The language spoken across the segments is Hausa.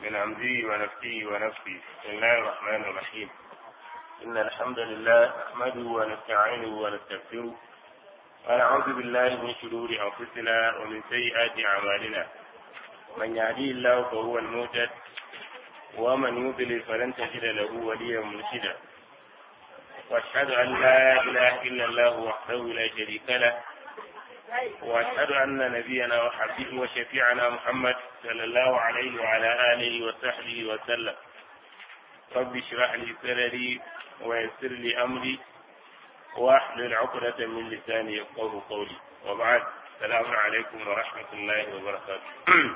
من همزه ونفسه ونفسه بسم الله الرحمن الرحيم إن الحمد لله نحمده ونستعينه ونستغفره ونعوذ بالله من شرور أنفسنا ومن سيئات أعمالنا من يهديه الله فهو المهتد ومن يضلل فلن تجد له وليا مرشدا واشهد ان لا اله الا الله وحده لا شريك له واشهد ان نبينا وحبيبه وشفيعنا محمد صلى الله عليه وعلى اله وصحبه وسلم رب اشرح لي صدري ويسر لي امري واحلل عقدة من لساني يفقه قولي وبعد السلام عليكم ورحمة الله وبركاته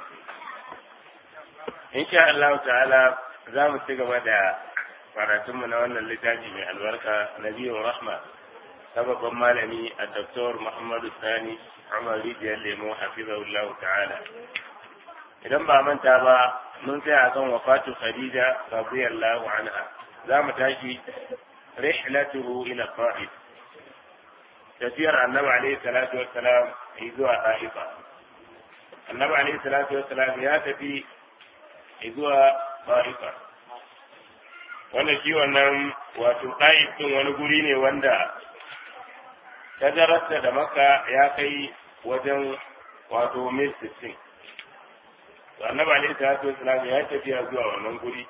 in sha Allah ta'ala za mu ci gaba da karatunmu na wannan littafi mai albarka na biyun rahma sababban malami a doktor Muhammadu Sani Umar Rijiyar Lemo Hafizahullah ta'ala idan ba manta ba mun tsaya kan wafatu Khadija radiyallahu anha za mu tashi rihlatuhu ila Ta'if tafiyar annabi alaihi salatu wassalam zuwa Ta'ifa annabi alaihi salatu wassalam ya tafi zuwa Ta'ifa. Wannan shi wannan wato Ta'if ɗin wani guri ne wanda tajararsa da maka ya kai wajen wato mil sittin. To annabi alaihi salatu wasalam ya tafiya zuwa wannan guri.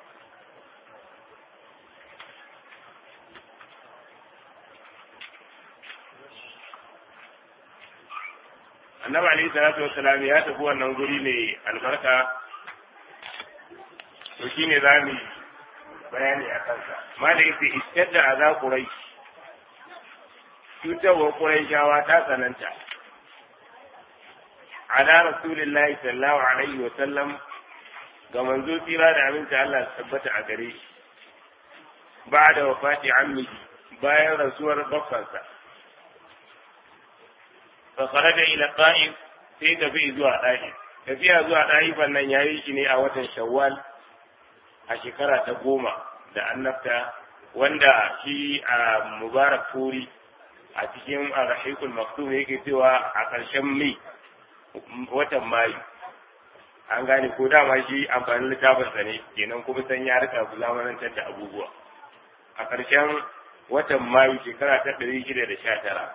Annabi alaihi salatu wasalam ya tafi wannan guri ne albarka to shi ne za mu bayani a kansa ma da yake istadda a za kurai cutarwar kurai shawa ta tsananta ala rasulillahi sallallahu alaihi wa sallam ga manzo tsira da aminta Allah su tabbata a gare shi ba da wafati ammi bayan rasuwar bakkansa fa kharaja ila ta'if sai tafi zuwa ta'if tafiya zuwa ta'ifan nan yayi shi ne a watan shawwal a shekara ta goma da annabta wanda shi a mubarak furi a cikin arahikul maktum yake cewa a ƙarshen mai watan mayu an gane ko dama shi amfanin littafinsa ne kenan kuma san ya rika zamanantar da abubuwa a ƙarshen watan mayu shekara ta ɗari shida da sha tara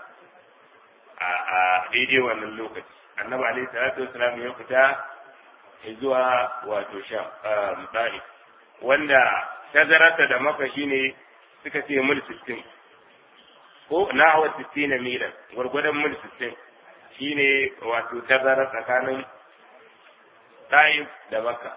a daidai wannan lokaci annabi alaihi salatu wasalam ya fita zuwa wato sha mutane wanda tazararsa da maka shine suka ce mil sittin ko na hawa sittin na milan gwargwadon mil sittin shine wato tazara tsakanin ta'if da makka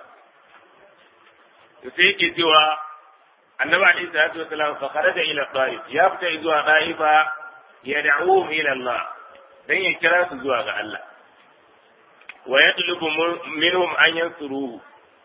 to sai yake cewa annabi alaihi salatu wasalam fa kharaja ila ta'if ya fita zuwa ta'ifa yad'uhum ila Allah dan ya kira su zuwa ga Allah wa yatlubu minhum an yansuruhu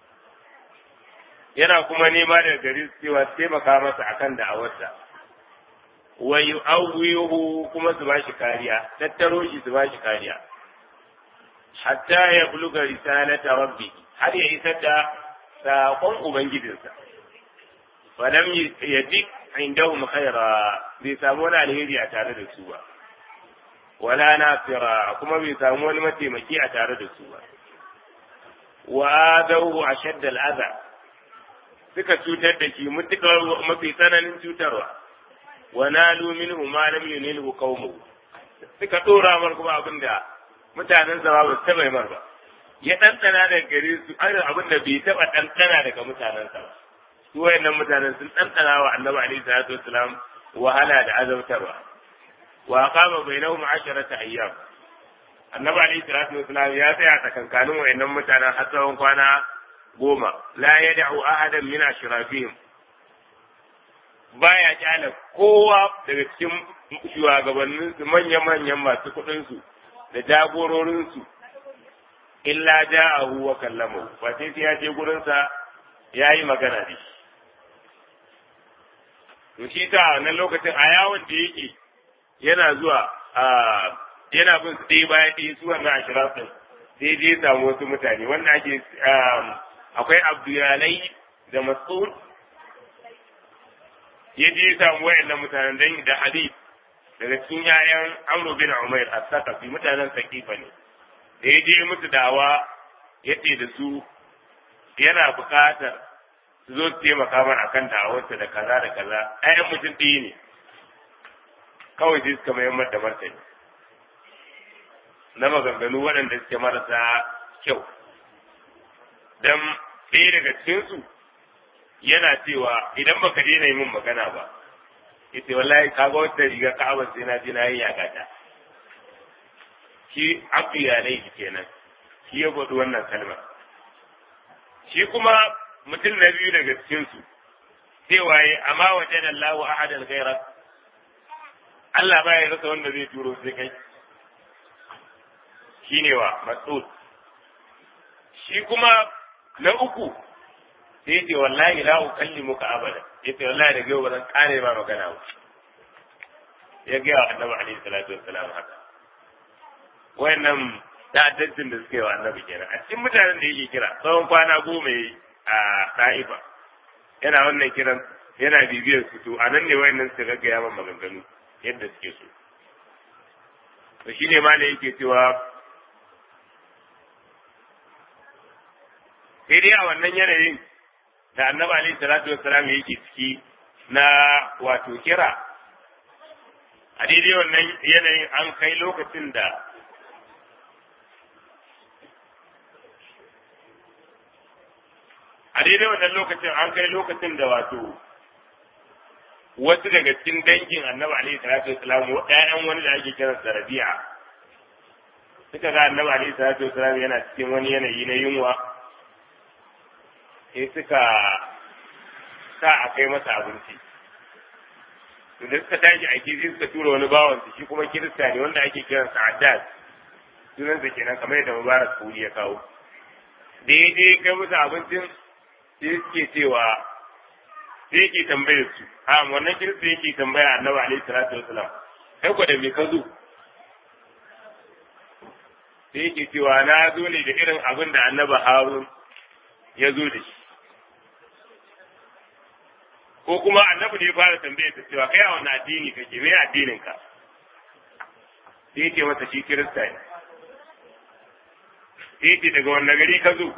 yana kuma nema daga gari cewa taimaka masa akan da'awarsa wa yu'awwihu kuma su bashi kariya tattaro shi su bashi kariya hatta ya buluga risalata rabbi har ya isar da saƙon ubangijinsa falam yadik indahum khaira bai samu wani alheri a tare da su ba wala nasira kuma bai samu wani mataimaki a tare da su ba wa adawu ashadda al'adha suka cutar da shi mutukar mafi tsananin cutarwa wa nalu minhu ma lam yunilhu qaumu suka dora mar kuma abin da mutanen zama ba su taba mar ba ya ɗanɗana daga gare su an abin da bai taba ɗanɗana daga mutanen sa ba su wayannan mutanen sun ɗanɗana wa annabi alaihi salatu wassalam wahala da azabtarwa wa qama bainahum asharata ayyam annabi alaihi salatu wassalam ya tsaya tsakankanin wayannan mutanen har tsawon kwana goma la ya da'u ahadan min ashrafihim baya kyala kowa daga cikin shugabannin su manyan manyan masu kuɗin su da jagororin su illa ja'ahu wa kallamahu ba sai ya je gurin sa yayi magana da shi to shi ta wannan lokacin a yawon da yake yana zuwa yana bin su ɗaya bayan ɗaya su wannan ashrafin sai je samu wasu mutane wanda ake akwai abduyalai da mas'ud ya je samu wayannan mutanen dan da hadith daga cikin yayan amru bin umair as-saqafi mutanen saqifa ne da ya je musu dawa yace da su yana buƙatar su zo su taimaka mana akan da'awarsa da kaza da kaza ɗayan mutum ɗaya ne kawai sai suka mayar da martani na maganganu waɗanda suke marasa kyau dan ɗaya daga cikinsu yana cewa idan baka daina yi min magana ba yace wallahi kaga wata riga ka'abar sai na je na yi yakata shi abu iyalai kenan shi ya faɗi wannan kalmar shi kuma mutum na biyu daga cikinsu cewa ya amma wajen Allah wa ahadan gaira Allah ba ya rasa wanda zai turo sai kai shi ne wa mas'ud shi kuma na uku sai ce wallahi la ukallimuka abada yace wallahi da yau ba zan kare ma magana ba ya ga annabi alaihi salatu wassalam haka wayannan ta'addancin da suke wa annabi kenan a cikin mutanen da yake kira tsawon kwana goma yi a ɗa'ifa yana wannan kiran yana bibiyar su to a nan ne wayannan suka gaggaya man maganganu yadda suke so to shine ma da yake cewa sai dai a wannan yanayin da annabi alaihi salatu wassalam yake ciki na wato kira a daidai wannan yanayin an kai lokacin da a daidai wannan lokacin an kai lokacin da wato wasu daga cikin dangin annabi alaihi salatu wassalam ƴaƴan wani da ake kiran sa rabi'a suka ga annabi alaihi salatu wassalam yana cikin wani yanayi na yunwa sai suka sa a kai masa abinci to da suka tashi a sai suka tura wani bawan su shi kuma kirista ne wanda ake kiran sa Addad sunan sa kenan kamar yadda Mubarak Kuri ya kawo da ya je kai musu abincin sai suke cewa sai yake tambayar su a wannan kirista yake tambaya Annabi alaihi salatu wasalam kai ko da me ka zo sai yake cewa na zo ne da irin abin da Annabi Harun ya zo da shi ko kuma annabi ne ya fara tambaye ta cewa kai a wani addini kake me addinin ka sai yake masa shi kirista ne sai yake daga wanne gari ka zo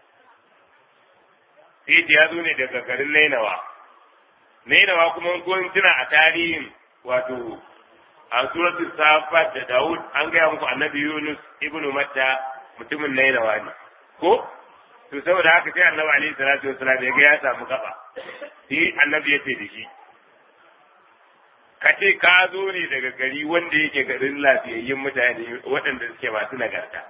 sai yake ya zo ne daga garin Nainawa Nainawa kuma kun tuna a tarihin wato a suratul safat da Dawud an gaya muku annabi Yunus ibnu Matta mutumin Nainawa ne ko to saboda haka sai annabi alaihi salatu wasalam ya ga ya samu gaba sai annabi ya ce da shi ka ce ka zo ne daga gari wanda yake garin lafiyayyun mutane waɗanda suke masu nagarta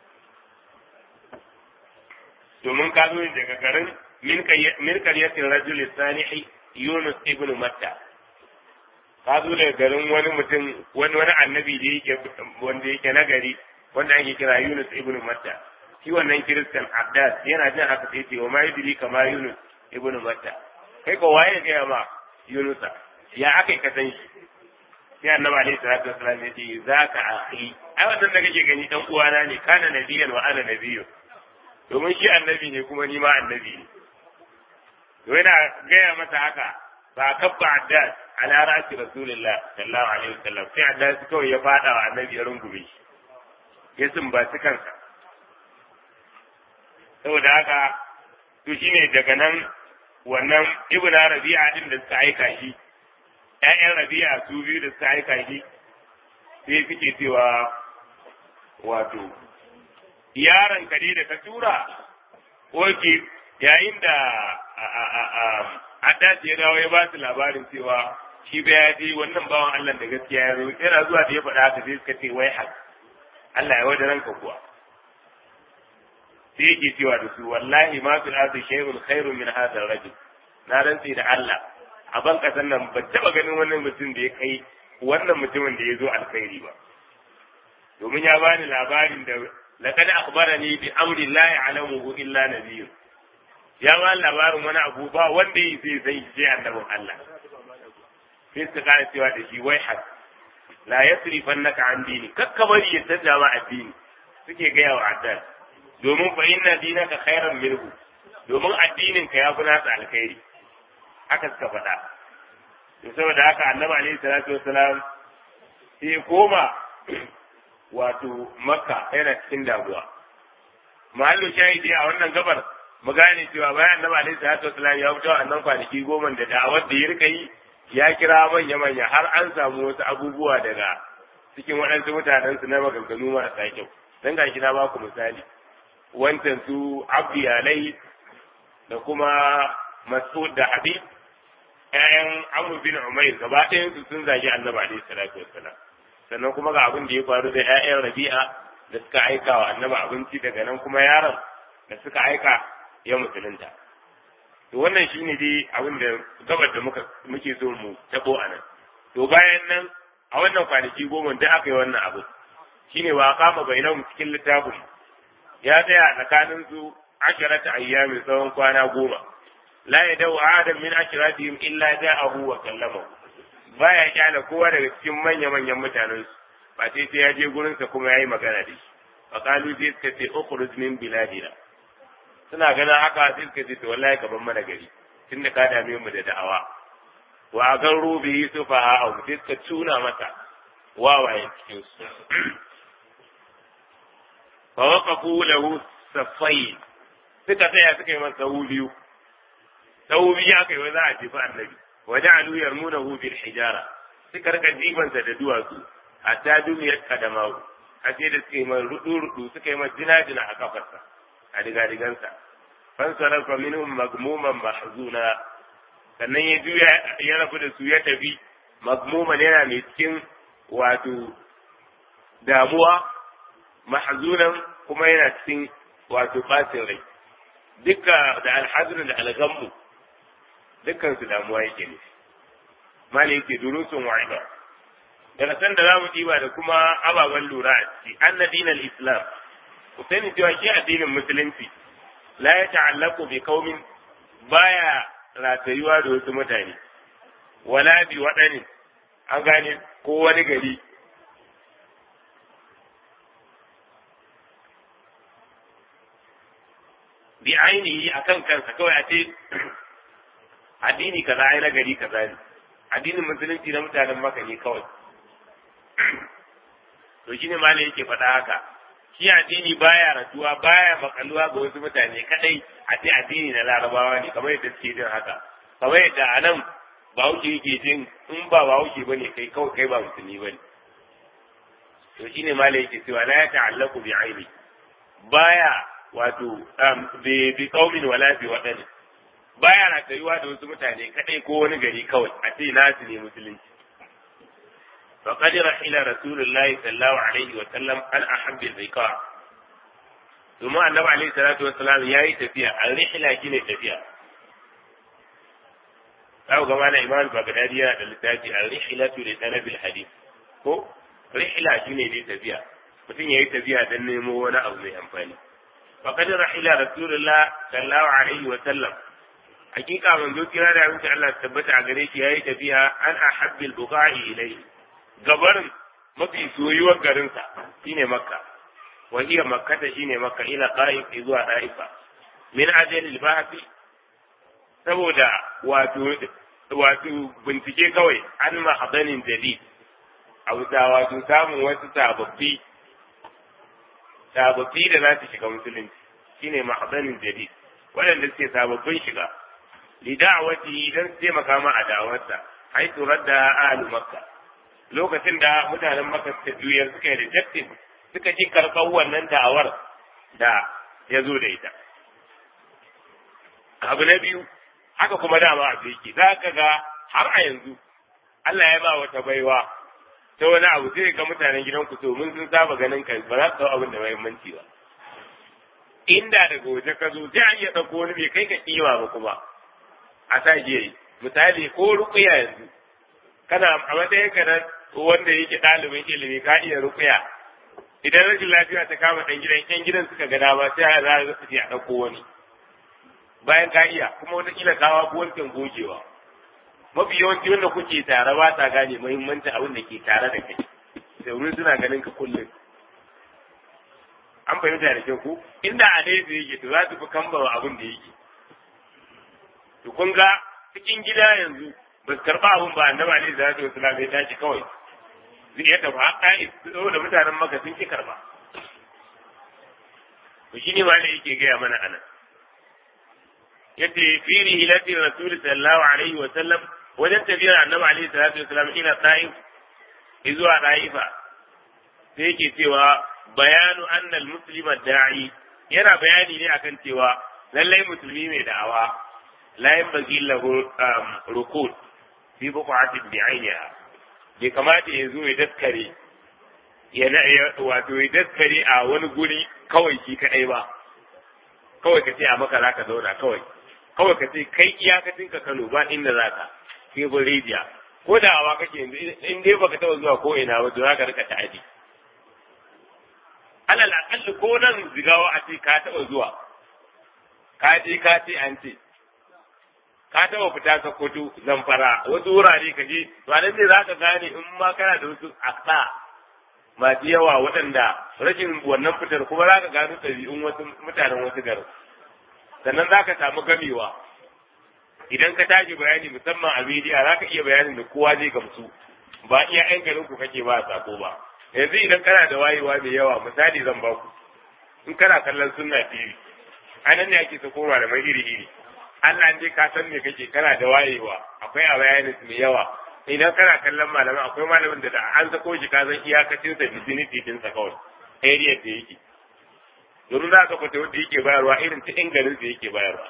domin ka zo ne daga garin min karyatin rajul salihi yunus ibn matta ka zo daga garin wani mutum wani wani annabi da yake wanda yake nagari wanda ake kira yunus ibn matta shi wannan kiristan Abdas yana jin haka sai ce wa ma yudri kama Yunus ibnu Matta kai ko waye ga ma Yunusa ya aka ka san shi sai Annabi alaihi salatu wasallam ya ce zaka akhi ai wannan da kake gani dan uwana ne kana nabiyan wa ana nabiyyu domin shi annabi ne kuma ni ma annabi ne to yana gaya masa haka ba kabba Addas ala ra'si rasulillah sallallahu alaihi wasallam sai Addas kawai ya fada wa annabi ya rungume shi ya sumbaci kansa saboda haka to shine daga nan wannan ibna rabi'a din da suka aika shi ƴaƴan rabi'a su biyu da suka aika shi sai suke cewa wato yaron ka da ka tura oke yayin da Addas ya dawo ya ba su labarin cewa shi bai ya je wannan bawan Allah da gaskiya ya zo yana zuwa da ya faɗa haka sai suka ce wai haka Allah ya wada ranka kuwa sai yake cewa da su wallahi ma fil ardi shay'un khairun min hadha ar-rajul na rantsi da Allah a ban kasan nan ban taba ganin wannan mutum da ya kai wannan mutumin da ya zo alkhairi ba domin ya bani labarin da laqad akhbarani bi amri la ya'lamuhu illa nabiyyun ya ba labarin wani abu ba wanda yi sai sai sai annabin Allah sai suka kara cewa da shi wai hak la yasrifannaka an dini kakka bari ya canza ma addini suke gaya wa addini domin fa inna dinaka khairan minhu domin addinin ka ya fi nasa alkhairi haka suka faɗa to saboda haka annabi alaihi salatu wassalam sai ya koma wato makka yana cikin damuwa mahallu shahidi a wannan gabar mu gane cewa bayan annabi alaihi salatu wasallam ya fito annan kwanaki goma da da'awar da ya rika yi ya kira manya manya har an samu wasu abubuwa daga cikin waɗansu mutanen su na maganganu marasa kyau dan gashi na baku misali wancan su abdi alai da kuma mas'ud da habib ƴaƴan amr bin umayr gaba ɗayan su sun zagi annabi alaihi salatu wassalam sannan kuma ga abin da ya faru da ƴaƴan rabi'a da suka aika wa annabi abinci daga nan kuma yaron da suka aika ya musulunta to wannan shine dai abin da gabar da muka muke so mu tabo a nan to bayan nan a wannan kwanaki goma da aka yi wannan abu shine wa kama bainahum cikin littafin ya tsaya tsakanin su asharata ayyamin tsawon kwana goma la yadau adam min asharatihim illa ja'ahu wa kallamahu baya kyala kowa daga cikin manya manyan mutanen su ba sai sai ya je gurin sa kuma yayi magana da shi fa qalu sai suka ce ukhruj min biladina suna ganin haka sai suka ce to wallahi ka ban mana gari tunda ka dame mu da da'awa wa gan rubi sufaha au sai suka tuna masa wawayen cikin su fa waqafu lahu safai suka tsaya suka yi masa sahu biyu sahu biyu aka yi za a jefa annabi wa ja'alu yarmunahu bil hijara suka rika jibansa da duwatsu hatta duniyar kadamawu a sai da suka yi mai rudu rudu suka yi mai jina jina a kafarsa a diga digansa fan sarafa minhum magmuman mahzuna sannan ya juya ya rabu da su ya tafi magmuman yana mai cikin wato damuwa mahzunan kuma yana cikin wato bacin rai duka da alhazin da algammu dukkan su damuwa yake ne mali yake durusun wa'ida daga san da zamu diba da kuma ababen lura a ciki anna dinal islam ku sani cewa shi addinin musulunci la ya ta'allaqu bi qaumin baya ratayuwa da wasu mutane wala bi waɗani an gane ko wani gari bi ainihi akan kansa kawai a ce addini kaza ai na gari kaza ne addinin musulunci na mutanen maka ne kawai to shine ma yake faɗa haka shi addini baya ratuwa baya makaluwa ga wasu mutane kadai a ce addini na larabawa ne kamar yadda suke jin haka kamar yadda a nan bahaushe yake jin in ba bahaushe ba ne kai kawai kai ba musulmi ba ne to shine ma yake cewa la ya ta'allaku bi aini baya wato bi qaumin wala bi wadani baya ratayuwa da wasu mutane kadai ko wani gari kawai a ce nasu ne musulunci فقد رحل رسول الله صلى الله عليه وسلم عن أحب البقاع ثم النبي عليه الصلاة والسلام ياي تفيا الرحلة كيني تفيا أو كمان إمام بغدادي التاتي الرحلة لطلب الحديث ko rihla shine dai tafiya mutum yayi tafiya dan nemo wani abu mai amfani faqad rahila rasulullah sallallahu alaihi wa sallam hakika manzo kira da abinci Allah tabbata a gare shi yayi tafiya an ahabbil buqa'i ilayhi gabarin mafi soyuwar garinsa shine makka wa hiya makkata shine makka ila qa'if zuwa da'ifa min ajali al-bahthi saboda wato wato bincike kawai an mahadanin jadid a wuta wato samun wasu sababbi sababbi da za su shiga musulunci shine mahadanin jadid waɗanda suke sababbin shiga lida'awati dan su taimaka ma a da'awarsa haitu radda ahlu makka lokacin da mutanen maka suka juyar suka yi rejected suka ji karɓar wannan da'awar da ya zo da ita abu na biyu haka kuma dama a yake za ka ga har a yanzu Allah ya ba wata baiwa ta wani abu sai ga mutanen gidanku to mun sun saba ganin ka ba za su dau abin da muhimmanci ba inda daga waje ka zo sai an iya ɗauko wani bai kai ka kima ba kuma a sa yi misali ko rukuya yanzu kana a matsayin ka na wanda yake ɗalibin ilimi ka iya rukuya idan rashin lafiya ta kama ɗan gidan ƴan gidan suka ga dama sai za su ce a ɗauko wani bayan ka iya kuma wataƙila kawa ko wancan gogewa mafi yawanci wanda kuke tare ba ta gane muhimmancin abin da ke tare da kai domin suna ganin ka kullum an fahimta da kyau ko inda a dai yake to za su fi kambama abin da yake to kun ga cikin gida yanzu ba su karɓa abin ba annabi alaihi salatu wasallam ya tashi kawai zai iya tafi haka da mutanen maka sun ki karɓa to shine ma ne yake gaya mana anan yace fi rihilati rasul sallallahu alaihi wa sallam wajen tafiyar annabi alaihi salatu wasallam ila ta'if zuwa ta'ifa sai yake cewa bayanu annal muslima da'i yana bayani ne akan cewa lallai musulmi mai da'awa la yanbaghi lahu rukud fi buqatin bi'ayniha bai kamata ya zo ya daskare ya wato ya daskare a wani guri kawai shi kadai ba kawai ka ce a maka zaka zauna kawai kawai ka ce kai iyakacin ka Kano ba inda zaka sai bin rijiya ko da awa kake yanzu in dai baka taba zuwa ko ina ba to zaka rika ta'adi alal aqalli ko nan zigawa a ce ka taba zuwa ka je ka ce an ce ka taba fita ka kudu zamfara wasu wurare ka je to a nan ne za ka gane in ma kana da wasu aksa masu yawa waɗanda rashin wannan fitar kuma za ka gano ɗabi'un wasu mutanen wasu garin sannan za ka samu gamewa idan ka tashi bayani musamman a media za ka iya bayanin da kowa zai gamsu ba iya yan garin ku kake ba sako ba yanzu idan kana da wayewa mai yawa misali zan ba ku in kana kallon sunna tv anan ne ake sako malamai iri iri Allah dai ka san me kake kana da wayewa akwai a bayanin mai yawa idan kana kallon malamin akwai malamin da an sako shi ka san iyakacin sa vicinity din sa kawai area da yake domin za ka fita wanda yake bayarwa irin ta inganin da yake bayarwa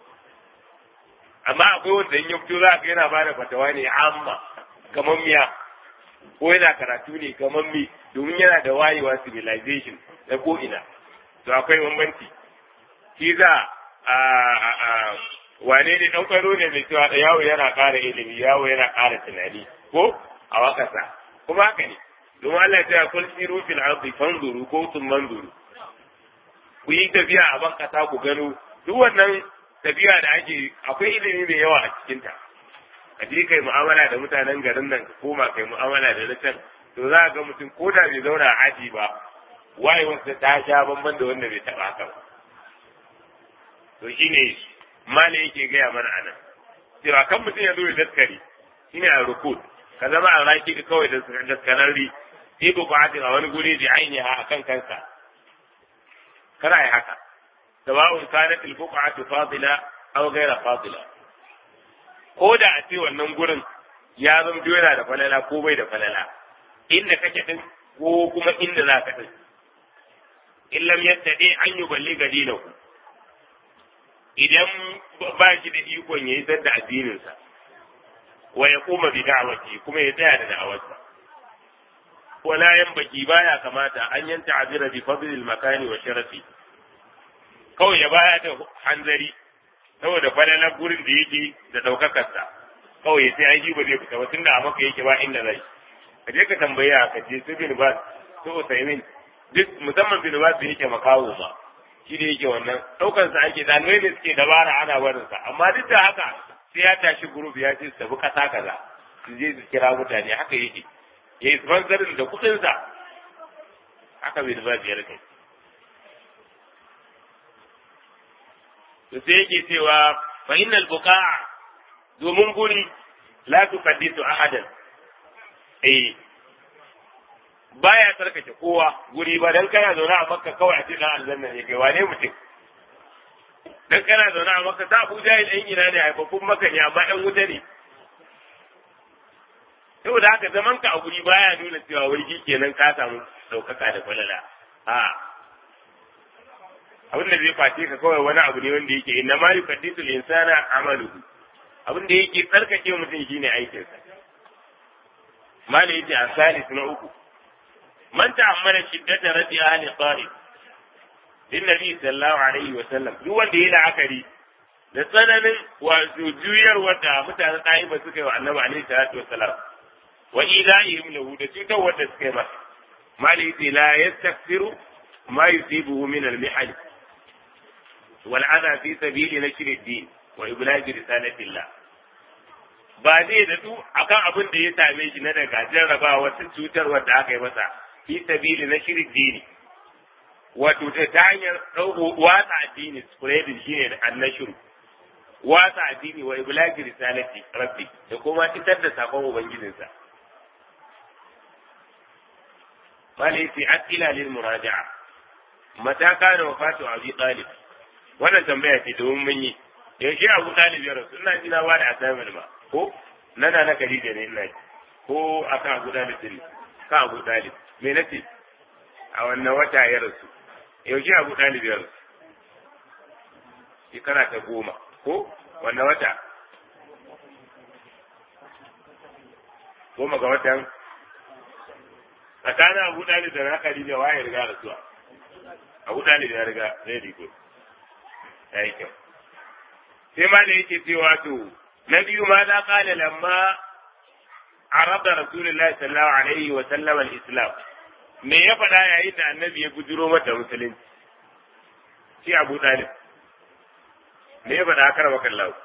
amma akwai wanda in ya fito za ka yana bada fatawa ne amma kamar miya ko yana karatu ne kamar mi domin yana da wayewa civilization na ko ina to akwai bambanci shi za a wane ne dan kwaro ne mai cewa yawo yana ƙara ilimi yawo yana ƙara tunani ko a wakasa kuma haka ne domin Allah ya ce kul siru fil ardi fanzuru ko sun manzuru ku yi tafiya a ban kasa ku gano duk wannan tafiya da ake akwai ilimi mai yawa a cikinta a je kai mu'amala da mutanen garin nan ka koma kai mu'amala da na can to za ga mutum ko da bai zauna a aji ba wayewarsa ta sha bamban da wanda bai taɓa haka ba to shine mali yake gaya mana anan cewa kan mutum ya zo ya daskari shine a rukud ka zama a raki ka kawai da daskararri sai ba ku a wani guri da ainiha a kan kansa kana yi haka sawa'un kanat al-buq'atu fadila aw ghayra fadila ko da a ce wannan gurin ya zama yana da falala ko bai da falala inda kake din ko kuma inda za ka din in lam yattadi an yuballigha dinahu idan ba shi da ikon ya yi da addininsa wa ya kuma bi da'awati kuma ya tsaya da da'awarsa wala yan baki baya kamata an yanta azira bi fadlil makani wa sharafi kawai ya baya da hanzari saboda falalar gurin da yake da daukakarsa kawai sai an ji ba zai fita ba tunda a maka yake ba inda zai ka je ka tambaya ka je su bin bas su usaimin duk musamman bin bas da yake makawo ma shi da yake wannan ɗaukar sa ake ɗalibai da suke dabara ana barin sa amma duk da haka sai ya tashi group ya ce su tafi ƙasa kaza su je su kira mutane haka yake ya yi sponsorin da kuɗin sa haka bai da biyar kai to sai yake cewa fa innal buqa'a domin guri la tuqaddisu ahadan eh baya tsarkake kowa guri ba dan kana zaune a makka kawai a cikin aljanna ne kai wane mutum dan kana zaune a makka ta abu jahil ɗan ina ne haifafun maka ne amma ɗan wuta ne saboda haka zaman ka a guri baya nuna cewa wurgi kenan ka samu ɗaukaka da falala a abin da zai face ka kawai wani abu ne wanda yake inna ma yukaddisu insana amaluhu abin da yake tsarkake mutum shine aikinsa malai yace a salis na uku من تأمل شدة رد أهل طائف للنبي صلى الله عليه وسلم duk wanda ya la'akari da tsananin wato juyar wanda mutanen ɗa'iba suka yi wa annabi alaihi salatu wassalam wa ilahihim lahu da cutar wanda suka yi masa mali yace la yastaghfiru ma yusibuhu min al-mihal wal adha fi sabili nashr ad-din wa iblaghi risalatillah ba zai da du akan abin da ya same shi na daga jarrabawa wata cutar wanda aka yi masa fi sabili na shirin dini wato ta hanyar ɗauko watsa addini spreading shine da annashuru watsa addini wa iblagi risalati rabbi da kuma fitar da sakon ubangijinsa malai fi asila lil muraja'a mata kana wafatu abi talib wannan tambaya ce domin mun yi yaushe abu ɗalib ya rasu ina ji na ba da assignment ba ko nana na Khadija ne ina ji ko akan abu ɗalib din ka abu ɗalib me nace a wannan wata ya rasu yaushe abu ɗalib ya rasu shekara ta goma ko wannan wata goma ga watan tsakanin abu ɗalib da na Khadija waye riga rasuwa abu ɗalib ya riga zai rigo ya yi kyau sai ma da yake cewa to na biyu ma za kala lamma arada rasulullahi sallallahu alaihi wa sallam al-islam me ya faɗa yayin da annabi ya bujuro mata musulunci shi abu ɗalib me ya faɗa kar maka Allah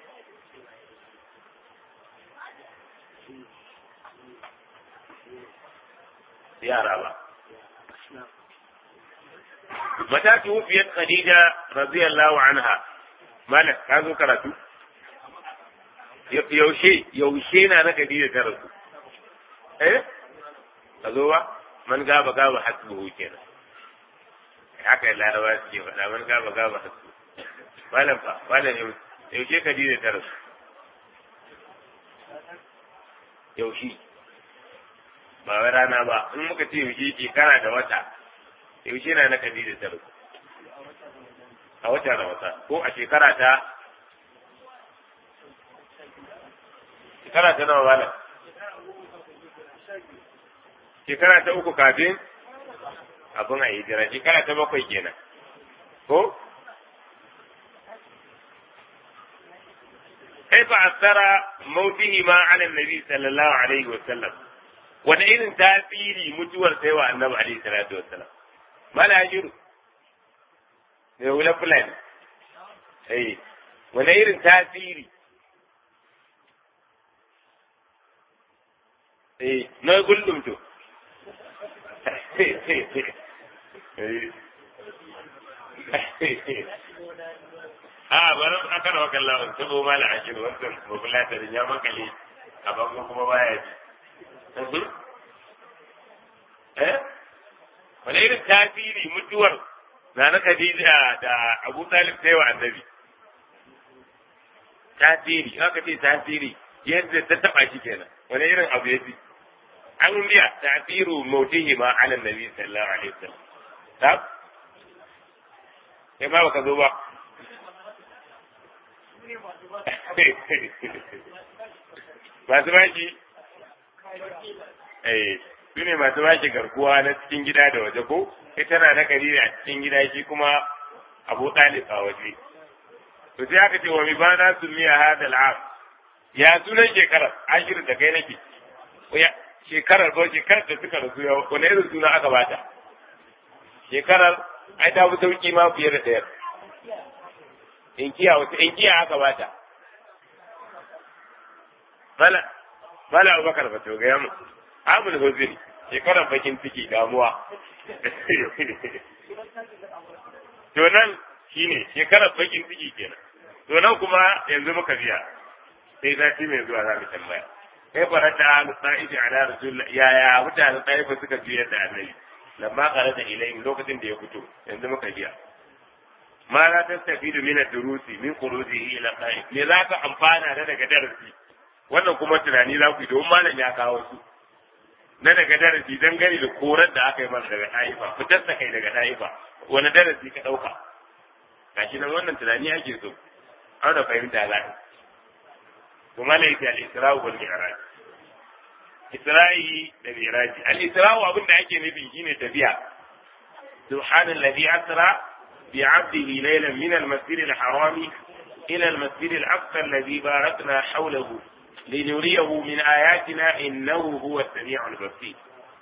yara ba mata tuwfiyat khadija radiyallahu anha malak ka zo karatu yaushe yaushe na na khadija ta rasu eh ka zo ba man gaba gaba hasbuhu kenan haka laraba suke faɗa man gaba gaba hasbuhu malam fa malam yaushe khadija ta rasu yaushe ba wai rana ba in muka ce yaushe shekara da wata yaushe na na Khadija ta rasu a watan Ramadan ko a shekara ta shekara ta nawa bala shekara ta uku kafin abin a hijira shekara ta bakwai kenan ko كيف أثر موتهما على النبي صلى الله عليه وسلم wani irin tasiri mutuwar sai wa annabi alaihi salatu wassalam mala jiru ne wula fulani eh wani irin tasiri eh na gullum to a bari a kana wa kallon tabo mala ashiru wannan mabulatarin ya makale a bangon kuma baya ji eh wani irin tasiri mutuwar na na Khadija da Abu Talib sai wa annabi tasiri haka ce tasiri yadda ta taba shi kenan wani irin abu ya fi an biya tasiru mautihi ma ala nabi sallallahu alaihi wasallam tab sai ba ka zo ba masu baki eh su ne masu bashi garkuwa na cikin gida da waje ko ita na na kari a cikin gida shi kuma abu ɗalib a waje to sai aka ce wa mi bana su miya hada al'am ya sunan shekarar ashirin da kai nake shekarar ko shekarar da suka rasu ya wani irin suna aka bata shekarar ai ta fi sauki ma fiye da ɗayar inkiya wata inkiya aka bata mala mala abubakar ba to gaya mu amul huzuri shekarar bakin ciki damuwa to nan shine shekarar bakin ciki kenan to nan kuma yanzu muka biya sai sati mai zuwa za mu tambaya kai farata al-sa'ifi ala rasulullah ya ya mutanen taifa suka biyar da annabi lamma qarata ilayhim lokacin da ya fito yanzu muka biya ma la tastafidu min ad-durusi min khurujihi ila qa'id me za ka amfana da daga darasi wannan kuma tunani za ku yi don malam ya kawo su na daga darasi dan gani da korar da aka yi masa daga ɗaifa fitar da kai daga ɗaifa wani darasi ka ɗauka gashi nan wannan tunani ake so an da fahimta za to malam yake al-isra'u wal mi'raj isra'i da mi'raj al-isra'u abin da ake nufi shine tafiya subhanallazi asra bi 'abdihi laylan min al-masjid al-harami ila al-masjid al-aqsa alladhi barakna hawlahu لنريه من آياتنا إنه هو السميع البصير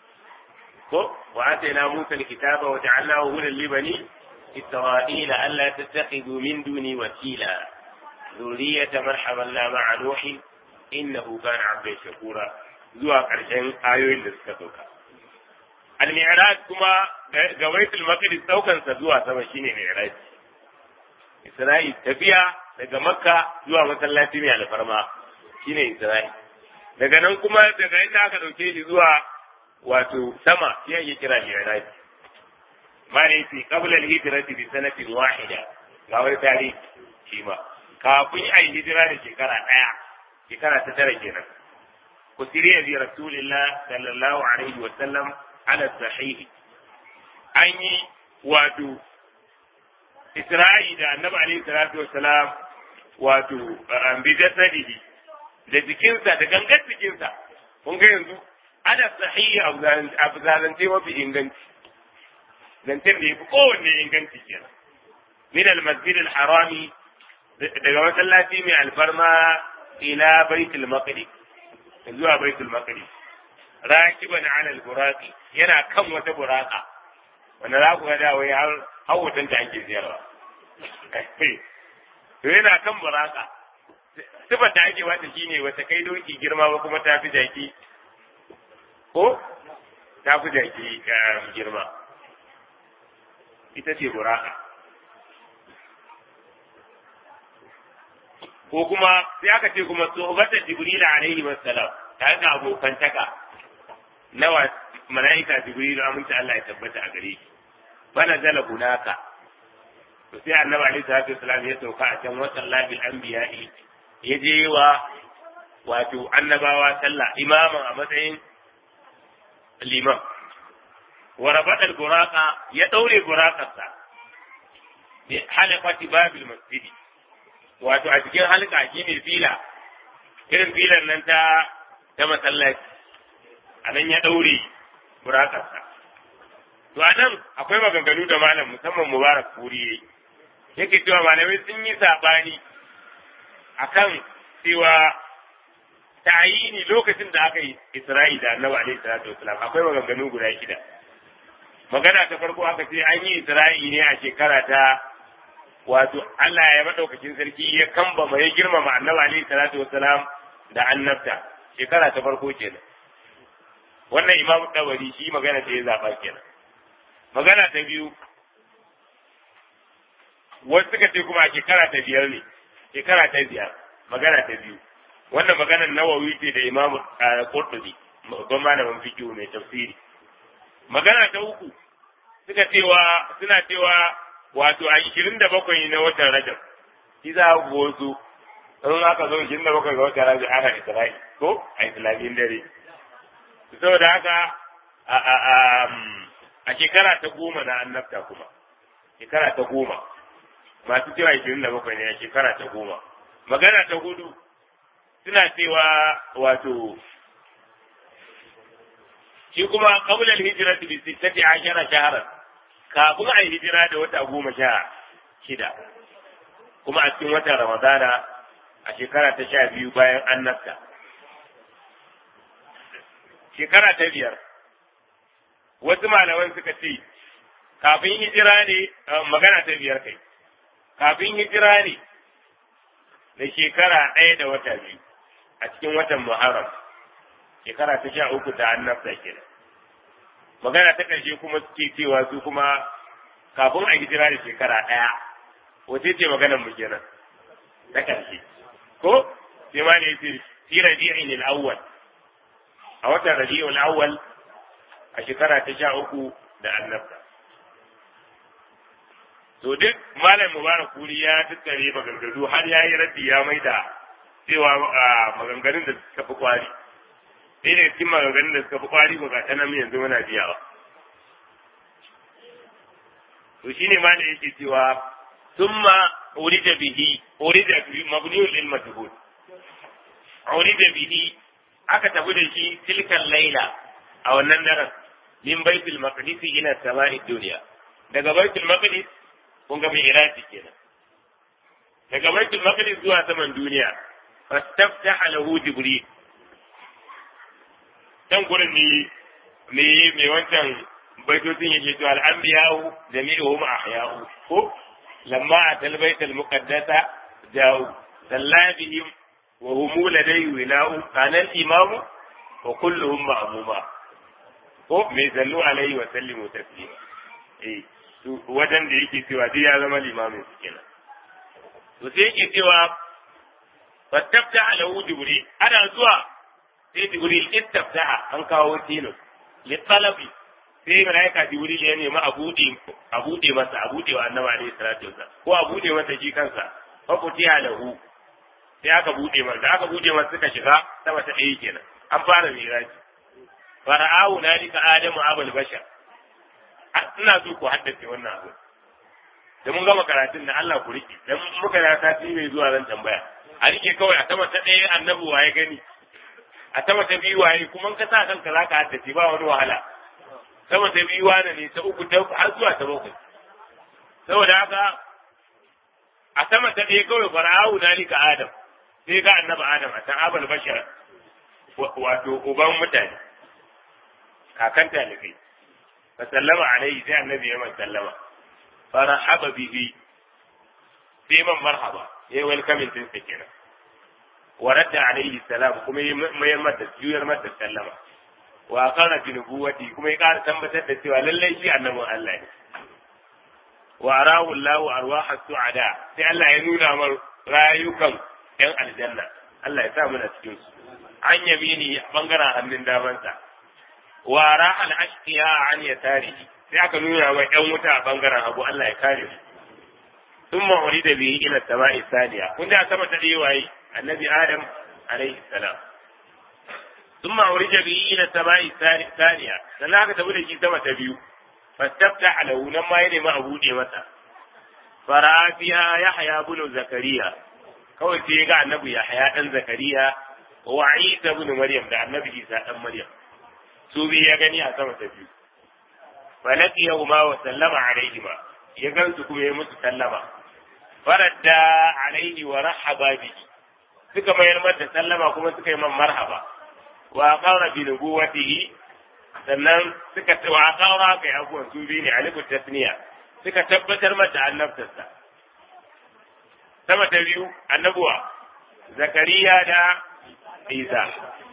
وآتينا موسى الكتاب وجعلناه هدى لبني إسرائيل ألا تتخذوا من دوني وكيلا ذرية من حملنا مع نوح إنه كان عبدا شكورا zuwa ƙarshen ayoyin da suka sauka. Al-Mi'raj kuma ga Baitul Maqdis daukansa zuwa sama shine Mi'raj. Isra'il tafiya daga Makka zuwa masallaci mai alfarma shine Isra'il. Daga nan kuma daga inda aka ɗauke shi zuwa wato sama shi ake kira Mi'raj. Ma ne fi qabla al-hijrati bi sanatin wahida ga wani tarihi shi ma. kafin a yi hijira da shekara ɗaya shekara ta tara kenan ku siriya bi rasulillah sallallahu alaihi wa sallam ala sahihi an yi wato isra'i da annabi alaihi salatu wa salam wato bi jasadihi da jikinsa da gangan jikinsa kun ga yanzu ana sahihi abu zalance mafi inganci zancen da ya fi kowanne inganci kenan min al-masjid al-harami daga masallaci mai alfarma ila baitul maqdis zuwa baitul maqdis rakiban ala al-buraqi yana kan wata buraka wanda za ku ga da wai har hawatan ta ake ziyarwa to yana kan buraka sifar da ake wata shine wata kai doki girma ba kuma ta fi jaki ko ta fi jaki girma ita ce buraka ko kuma sai aka ce kuma sohbata jibril alaihi wassalam tare da abokantaka nawa mala'ika jibril aminta Allah ya tabbata a gare shi bana zala hunaka to sai annabi alaihi salatu wassalam ya sauka a can watan labil anbiya'i ya je wa wato annabawa sallah imaman a matsayin liman wa rabata al-buraqa ya daure buraqarsa bi halaqati babil masjidi wato a cikin halka shi ne fila irin filan nan ta ta masallaci a nan ya ɗaure burakarsa to a nan akwai maganganu da malam musamman mubarak furi yake cewa malamai sun yi saɓani akan cewa ta'ayini lokacin da aka yi isra'i da annabi alaihi salatu wasalam akwai maganganu guda shida magana ta farko aka ce an yi isra'i ne a shekara ta wato Allah ya madaukakin sarki ya kambama ya girmama annabi alaihi salatu wassalam da annabta shekara ta farko kenan wannan imamu dawari shi magana da ya zaba kenan magana ta biyu wasu suka ce kuma shekara ta biyar ne shekara ta biyar magana ta biyu wannan maganar nawawi ce da imamu qurtubi babban malamin fiqh mai tafsiri magana ta uku suka cewa suna cewa wato a ishirin da bakwai na watan rajab shi za ku wasu in aka zo ishirin da bakwai ga watan rajab ana isra'i ko a islamiyin dare saboda haka a shekara ta goma na annabta kuma shekara ta goma masu cewa ishirin da bakwai ne a shekara ta goma magana ta hudu suna cewa wato shi kuma qabla al-hijrati bi sittati ashara shahran kafin a yi hijira da wata goma sha shida kuma a cikin watan ramadana a shekara ta sha biyu bayan annabta shekara ta biyar wasu malaman suka ce kafin hijira ne magana ta biyar kai kafin hijira ne da shekara ɗaya da wata biyu a cikin watan muharram shekara ta sha uku ta annabta kenan magana ta ƙarshe kuma suke cewa su kuma kafin a hijira da shekara ɗaya wace ce maganar mu kenan ta ƙarshe ko sai ma ne yace fi rabi'in al-awwal a watan rabi'ul awwal a shekara ta sha uku da annabta to duk malam mubarak kuri ya tattare maganganu har ya yi raddi ya maida cewa maganganun da suka fi kwari ɗaya daga cikin maganganun da suka fi kwari ko ga ta nan yanzu muna biyawa to shine ma da yake cewa thumma urida bihi urida bihi mabniul lil majhul urida bihi aka tafi da shi tilkan laila a wannan daren min baitul maqdis ila sama'i dunya daga baitul maqdis kun ga mai iraki kenan daga baitul maqdis zuwa saman duniya fastaftaha lahu jibril can gurin ne ne mai wancan baitocin yake cewa al'anbiya'u jami'uhum ahya'u ko lamma atal baitul muqaddasa ja'u sallabihim wa hum ladayhi wila'u kana al-imamu wa kulluhum ma'muma ko mai sallu alaihi wa sallimu taslima eh wajen da yake cewa duk ya zama limamin su kenan to sai yake cewa fattafta alahu jibril ana zuwa sai jibril istaftaha an kawo tino li talabi sai malaika jibril ya nemi a bude a bude masa a bude wa annabi alaihi salatu wasallam ko a bude masa shi kansa fa futiha lahu sai aka bude masa da aka bude masa suka shiga sama ta ɗaya kenan an fara miraji fara'ahu nalika adamu abul bashar ina so ku haddace wannan abu da mun gama karatun da Allah ku rike dan muka da sati mai zuwa zan tambaya a rike kawai a sama ta ɗaya annabi waye gani a sama ta biyu waye kuma ka sa kanka zaka haddace ba wani wahala sama ta biyu wane ne ta uku ta har zuwa ta bakwai saboda haka a sama ta ɗaya kawai fara'ahu nalika adam sai ga annabi adam a can abul bashar wato uban mutane kakan talibai fa sallama alaihi sai annabi ya man sallama farahaba bihi sai man marhaba yayi welcoming din sa kenan wa radda alaihi salam kuma ya mayar mata juyar mata sallama wa qala bi nubuwati kuma ya ƙara tabbatar da cewa lallai shi annabin Allah ne wa arahu Allahu arwaha su'ada sai Allah ya nuna mar rayukan yan aljanna Allah ya sa mu cikin su an yamini bangaren hannun damansa wa raha al-ashqiya an yasarihi sai aka nuna mai yan wuta a bangaren hagu Allah ya kare su thumma urida bihi ila sama'i saniya kun da sama ta dai waye annabi adam alaihi salam thumma urida bihi ila sama'i saniya sannan aka tafi da shi sama ta biyu fastafta lahu nan ma ya nemi a buɗe masa fara fiha yahya ibn zakariya kawai sai ga annabi yahya dan zakariya wa isa ibn maryam da annabi isa dan maryam su bi ya gani a sama ta biyu falaqiyahu ma wa sallama alaihima ya gansu kuma ya musu sallama faradda alaihi wa rahaba bihi suka mayar mata sallama kuma suka yi man marhaba wa qara bi nubuwatihi sannan suka wa qara kai abuwan su bi ne alifu tasniya suka tabbatar mata annabtarsa sama ta biyu annabuwa zakariya da isa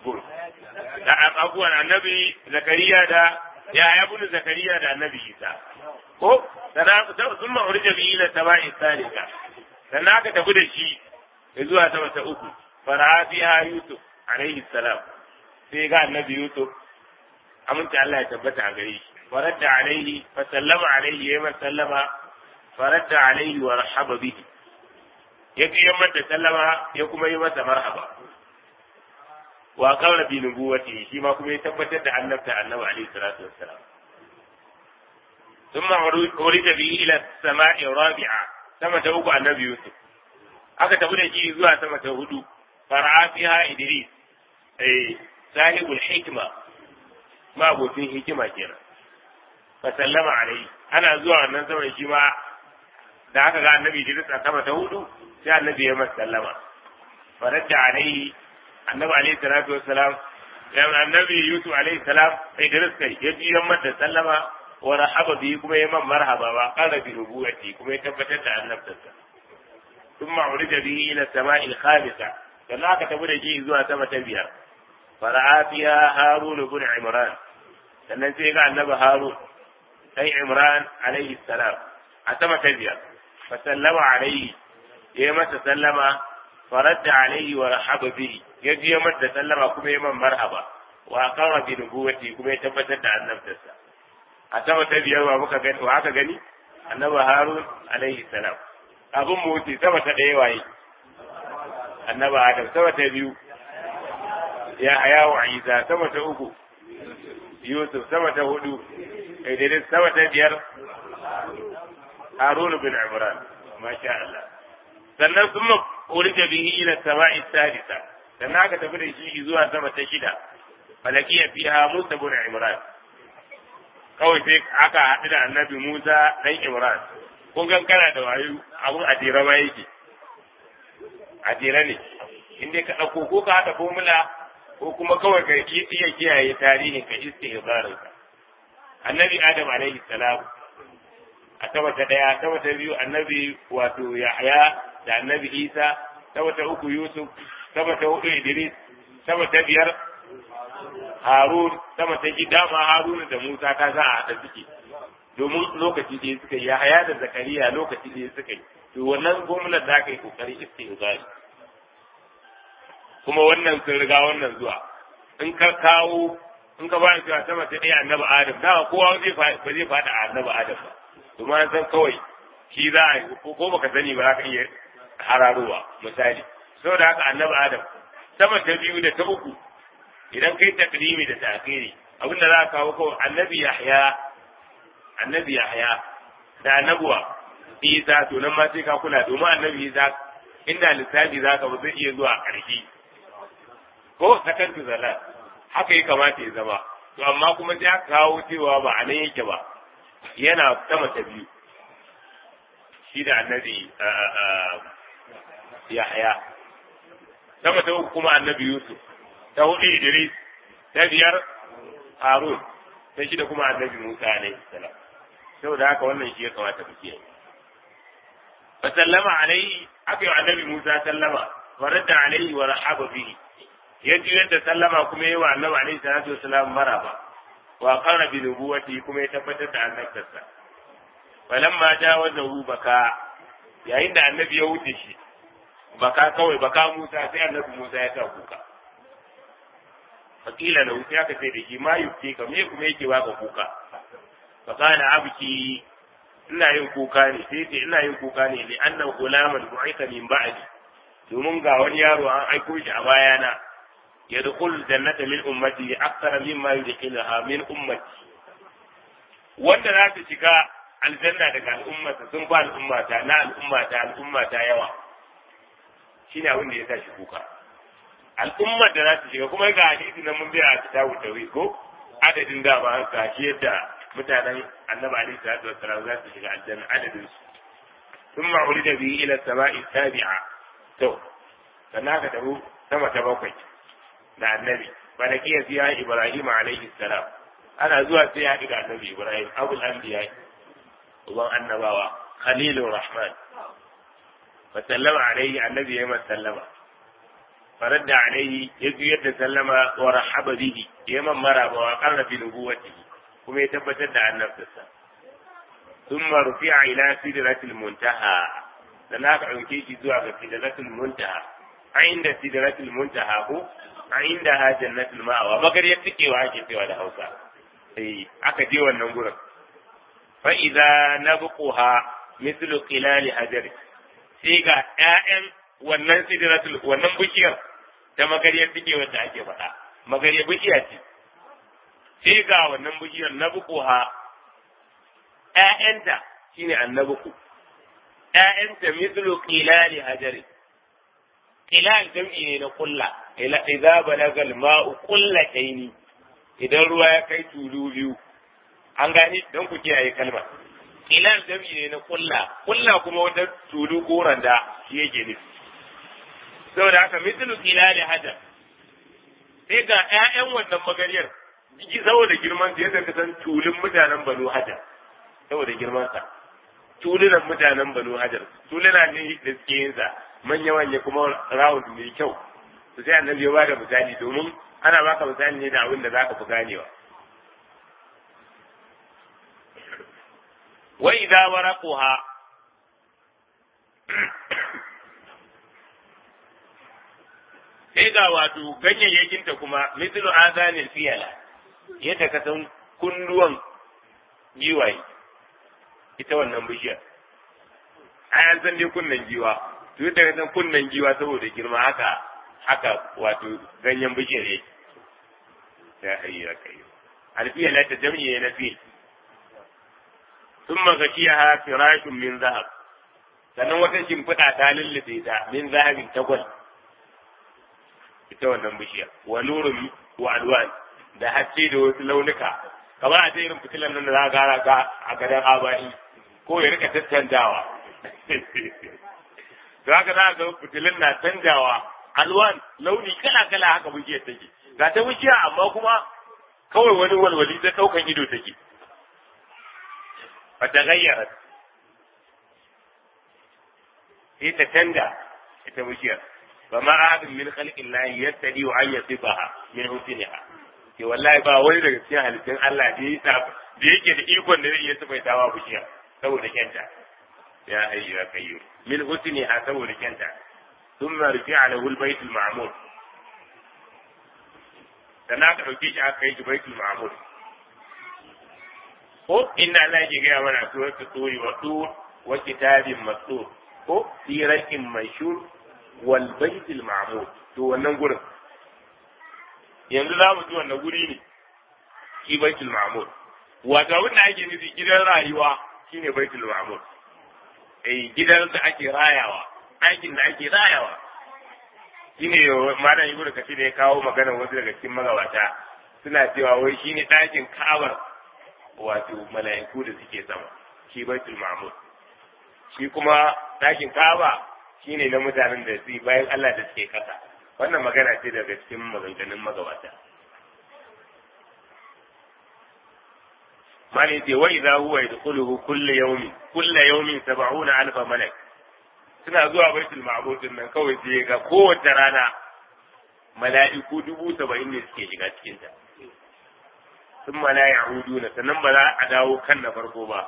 da abubuwan annabi zakariya da ya yabu zakariya da annabi isa ko sun ma'urja bi ila sama'i salika sannan aka tafi da shi zuwa sama ta uku fara fiha yusuf alaihi salam sai ga annabi yusuf aminta Allah ya tabbata a gare shi faradda alaihi fa sallama alaihi ya sallama faradda alaihi wa rahaba bihi ya yi mata sallama ya kuma yi masa marhaba wa qawla bi nubuwati shi ma kuma ya tabbatar da annabta annabi alaihi salatu wassalam ثم ورد به الى السماء الرابعه sama ta uku annabi Yusuf aka tafi da shi zuwa sama ta hudu fara'a fiha Idris eh sahibul hikma ma abokin hikima kenan fa sallama alai ana zuwa wannan sama shi ma da aka ga annabi Idris a sama ta hudu sai annabi ya masa sallama faradda alai annabi alaihi salatu wassalam ya annabi Yusuf alaihi salam Idris kai ya ji masa sallama wa rahaba bi kuma ya man marhaba ba qala bi nubuwati kuma ya tabbatar da annabtarsa thumma urida bihi ila sama'il khamisa sannan aka tafi da shi zuwa sama ta biyar fara'a fiha harun ibn imran sannan sai ga annabi harun sai imran alaihi salam a sama ta biyar fa sallama alaihi ya masa sallama faradda alaihi wa rahaba bihi ya ji masa sallama kuma ya man marhaba wa qara bi nubuwati kuma ya tabbatar da annabtarsa a sama ta biyar wa muka gani wa aka gani annabi harun alaihi salam abun mu wuce sama ta ɗaya waye annabi adam sama ta biyu ya haya wa isa sama ta uku yusuf sama ta hudu idris sama ta biyar harun bin imran masha Allah sannan sun urija bihi ila sama'i sadisa sannan aka tafi da shi zuwa sama ta shida falakiya fiha musa bin imran kawai sai aka haɗu da annabi Musa ɗan Imran. Kun gan kana da wayo abun a jere ma yake. A jere ne. In dai ka ɗauko ko ka haɗa formula ko kuma kawai ka iya kiyaye tarihin ka iske ka. Annabi Adam alaihi salam a sama ta ɗaya, sama ta biyu annabi wato Yahya da annabi Isa, sama ta uku Yusuf, sama ta hudu Idris, sama ta biyar Harun sama ta ji dama Haruna da Musa ta za a haɗa suke domin lokaci da suka yi haya da Zakariya lokaci da suka yi to wannan gwamnati za ka yi kokari istihzari kuma wannan sun riga wannan zuwa in ka kawo in ka ba cewa sama ta ɗaya annabi Adam da kowa zai ba zai faɗa a annabi Adam ba domin an san kawai shi za a ko baka sani ba za ka iya hararowa misali saboda haka annabi adam sama ta biyu da ta uku idan kai takrimi da ta'khiri abinda za ka kawo kawai annabi yahya annabi yahya da annabuwa isa to nan ma sai ka kula domin annabi isa inda lissafi za ka ba zai iya zuwa ƙarshe ko sakantu zala haka ya kamata ya zama to amma kuma sai aka kawo cewa ba a nan yake ba yana sama ta biyu shi da annabi yahya sama ta uku kuma annabi yusuf ta hudu idris ta biyar harun ta shida kuma annabi musa alaihi salam saboda haka wannan shi ya kamata mu kiyaye fa sallama alaihi aka yi annabi musa sallama wa radda alaihi wa rahaba bihi ya juyar da sallama kuma yi wa annabi alaihi salatu wasalam maraba wa qara bi nubuwati kuma ya tabbatar da annabtarsa falamma jawazahu baka yayin da annabi ya wuce shi baka kawai baka Musa sai annabi Musa ya sa kuka fakila lahu sai aka ce da shi ma yufti ka me kuma yake baka kuka fa kana abki ina yin kuka ne sai ce ina yin kuka ne li anna gulaman bu'itha min ba'di domin ga wani yaro an aiko shi a bayana yadkhul jannata min ummati akthar mimma yudkhiluha min ummati wanda za su shiga aljanna daga al'ummata sun ba al'ummata na al'ummata al'ummata yawa shine abin da ya sa shi kuka al'ummar da za su shiga kuma ga hadisi na mun biya a kitabu tawhid ko adadin da ba haka shi yadda mutanen annabi alaihi salatu wassalam za su shiga aljanna adadin su thumma urida bihi ila sama'i tabi'a to sannan ka tabu sama ta bakwai da annabi balakiya fiya ibrahim alaihi salam ana zuwa sai ya haɗu da annabi ibrahim abul anbiya uban annabawa khalilur rahman fa sallama alaihi annabi ya masa sallama فرد عليه يجي سلم ورحب به يمن مرة وقر بنبوته كما يتبتد عن نفسه ثم رفع إلى سدرة المنتهى لناك عنكيش زوى سدرة المنتهى عند سدرة المنتهى هو عندها جنة المأوى بكر يتكي وعاكي سوى الهوسى أي أكدي والنمبر فإذا نبقها مثل قلال حجر سيغا آئم wannan sidratul wannan bishiyar ta magariyar take wanda ake faɗa magariyar bishiya ce sai ga wannan bishiyar na bukuha ƴaƴanta shine annabuku ƴaƴanta mithlu qilali hajari qilal jam'i ne na kulla ila idza balaga al-ma'u qullataini idan ruwa ya kai tulu biyu an gani don ku kiyaye kalmar qilal jam'i ne na kulla kulla kuma wata tulu ko randa shi yake nufi saboda haka mislu kilali hajar sai ga ƴaƴan wannan magariyar jiki saboda girman su yadda ka san tulun mutanen banu hajar saboda girman sa tulunan mutanen banu hajar tuluna ne da suke yin sa manya manya kuma rawun mai kyau to sai annabi ya bada misali domin ana baka misali ne da abin da zaka fi ganewa wa idza waraquha sai ga wato ganyayyakinta kuma mislu azanil fiyala yadda ka san kunduwan giwaye ita wannan bishiyar a yan san dai kunnen giwa to yadda ka san kunnen giwa saboda girma haka haka wato ganyen bishiyar yake ya hayya kai alfiyala ta jam'i na fil ثم غشيها فراش من ذهب sannan wata shimfiɗa ta lullube ta min zahabin tagwal ita wannan bishiya wa nurun wa alwan da haske da wasu launuka kamar a irin fitilan nan da za gara ka a gadon abai ko ya rika tattanjawa to haka za ga fitilin na canjawa alwan launi kala kala haka bishiyar take ga ta bishiya amma kuma kawai wani walwali ta ɗaukan ido take fata gayyarat sai ta canja ita bishiyar ba ma ahadin min khalqin lahi yattadi wa an yasifaha min husniha ke wallahi ba wani daga cikin halittun Allah da yake da yake da ikon da zai iya sifaitawa bishiya saboda kyanta ya hayyu ya kayyu min husniha saboda kyanta thumma rufi'a lahu al-bayt al-ma'mur sannan aka dauke shi aka kai shi baitul ma'mur ko inna Allah yake gaya mana suratul turi wa tur wa kitabin mastur ko fi rakin manshur wal baitul ma'mur to wannan gurin yanzu za mu ji wannan guri ne shi baitul ma'mur wato abin da ake nufi gidan rayuwa shine baitul ma'mur eh gidan da ake rayawa aikin da ake rayawa shine malam ibnu kasir ya kawo magana wasu daga cikin magabata suna cewa wai shine ɗakin ka'abar wato mala'iku da suke sama shi baitul ma'mur shi kuma ɗakin ka'aba shine na mutanen da su bayan Allah da suke kasa wannan magana ce daga cikin maganganun magabata mali ce wa idza huwa yadkhuluhu kullu yawmin kullu yawmin 70 alfa malak suna zuwa baitul ma'mur din nan kawai sai ga kowace rana mala'iku dubu saba'in ne suke shiga cikin ta sun mala ya'uduna sannan ba za a dawo kan na farko ba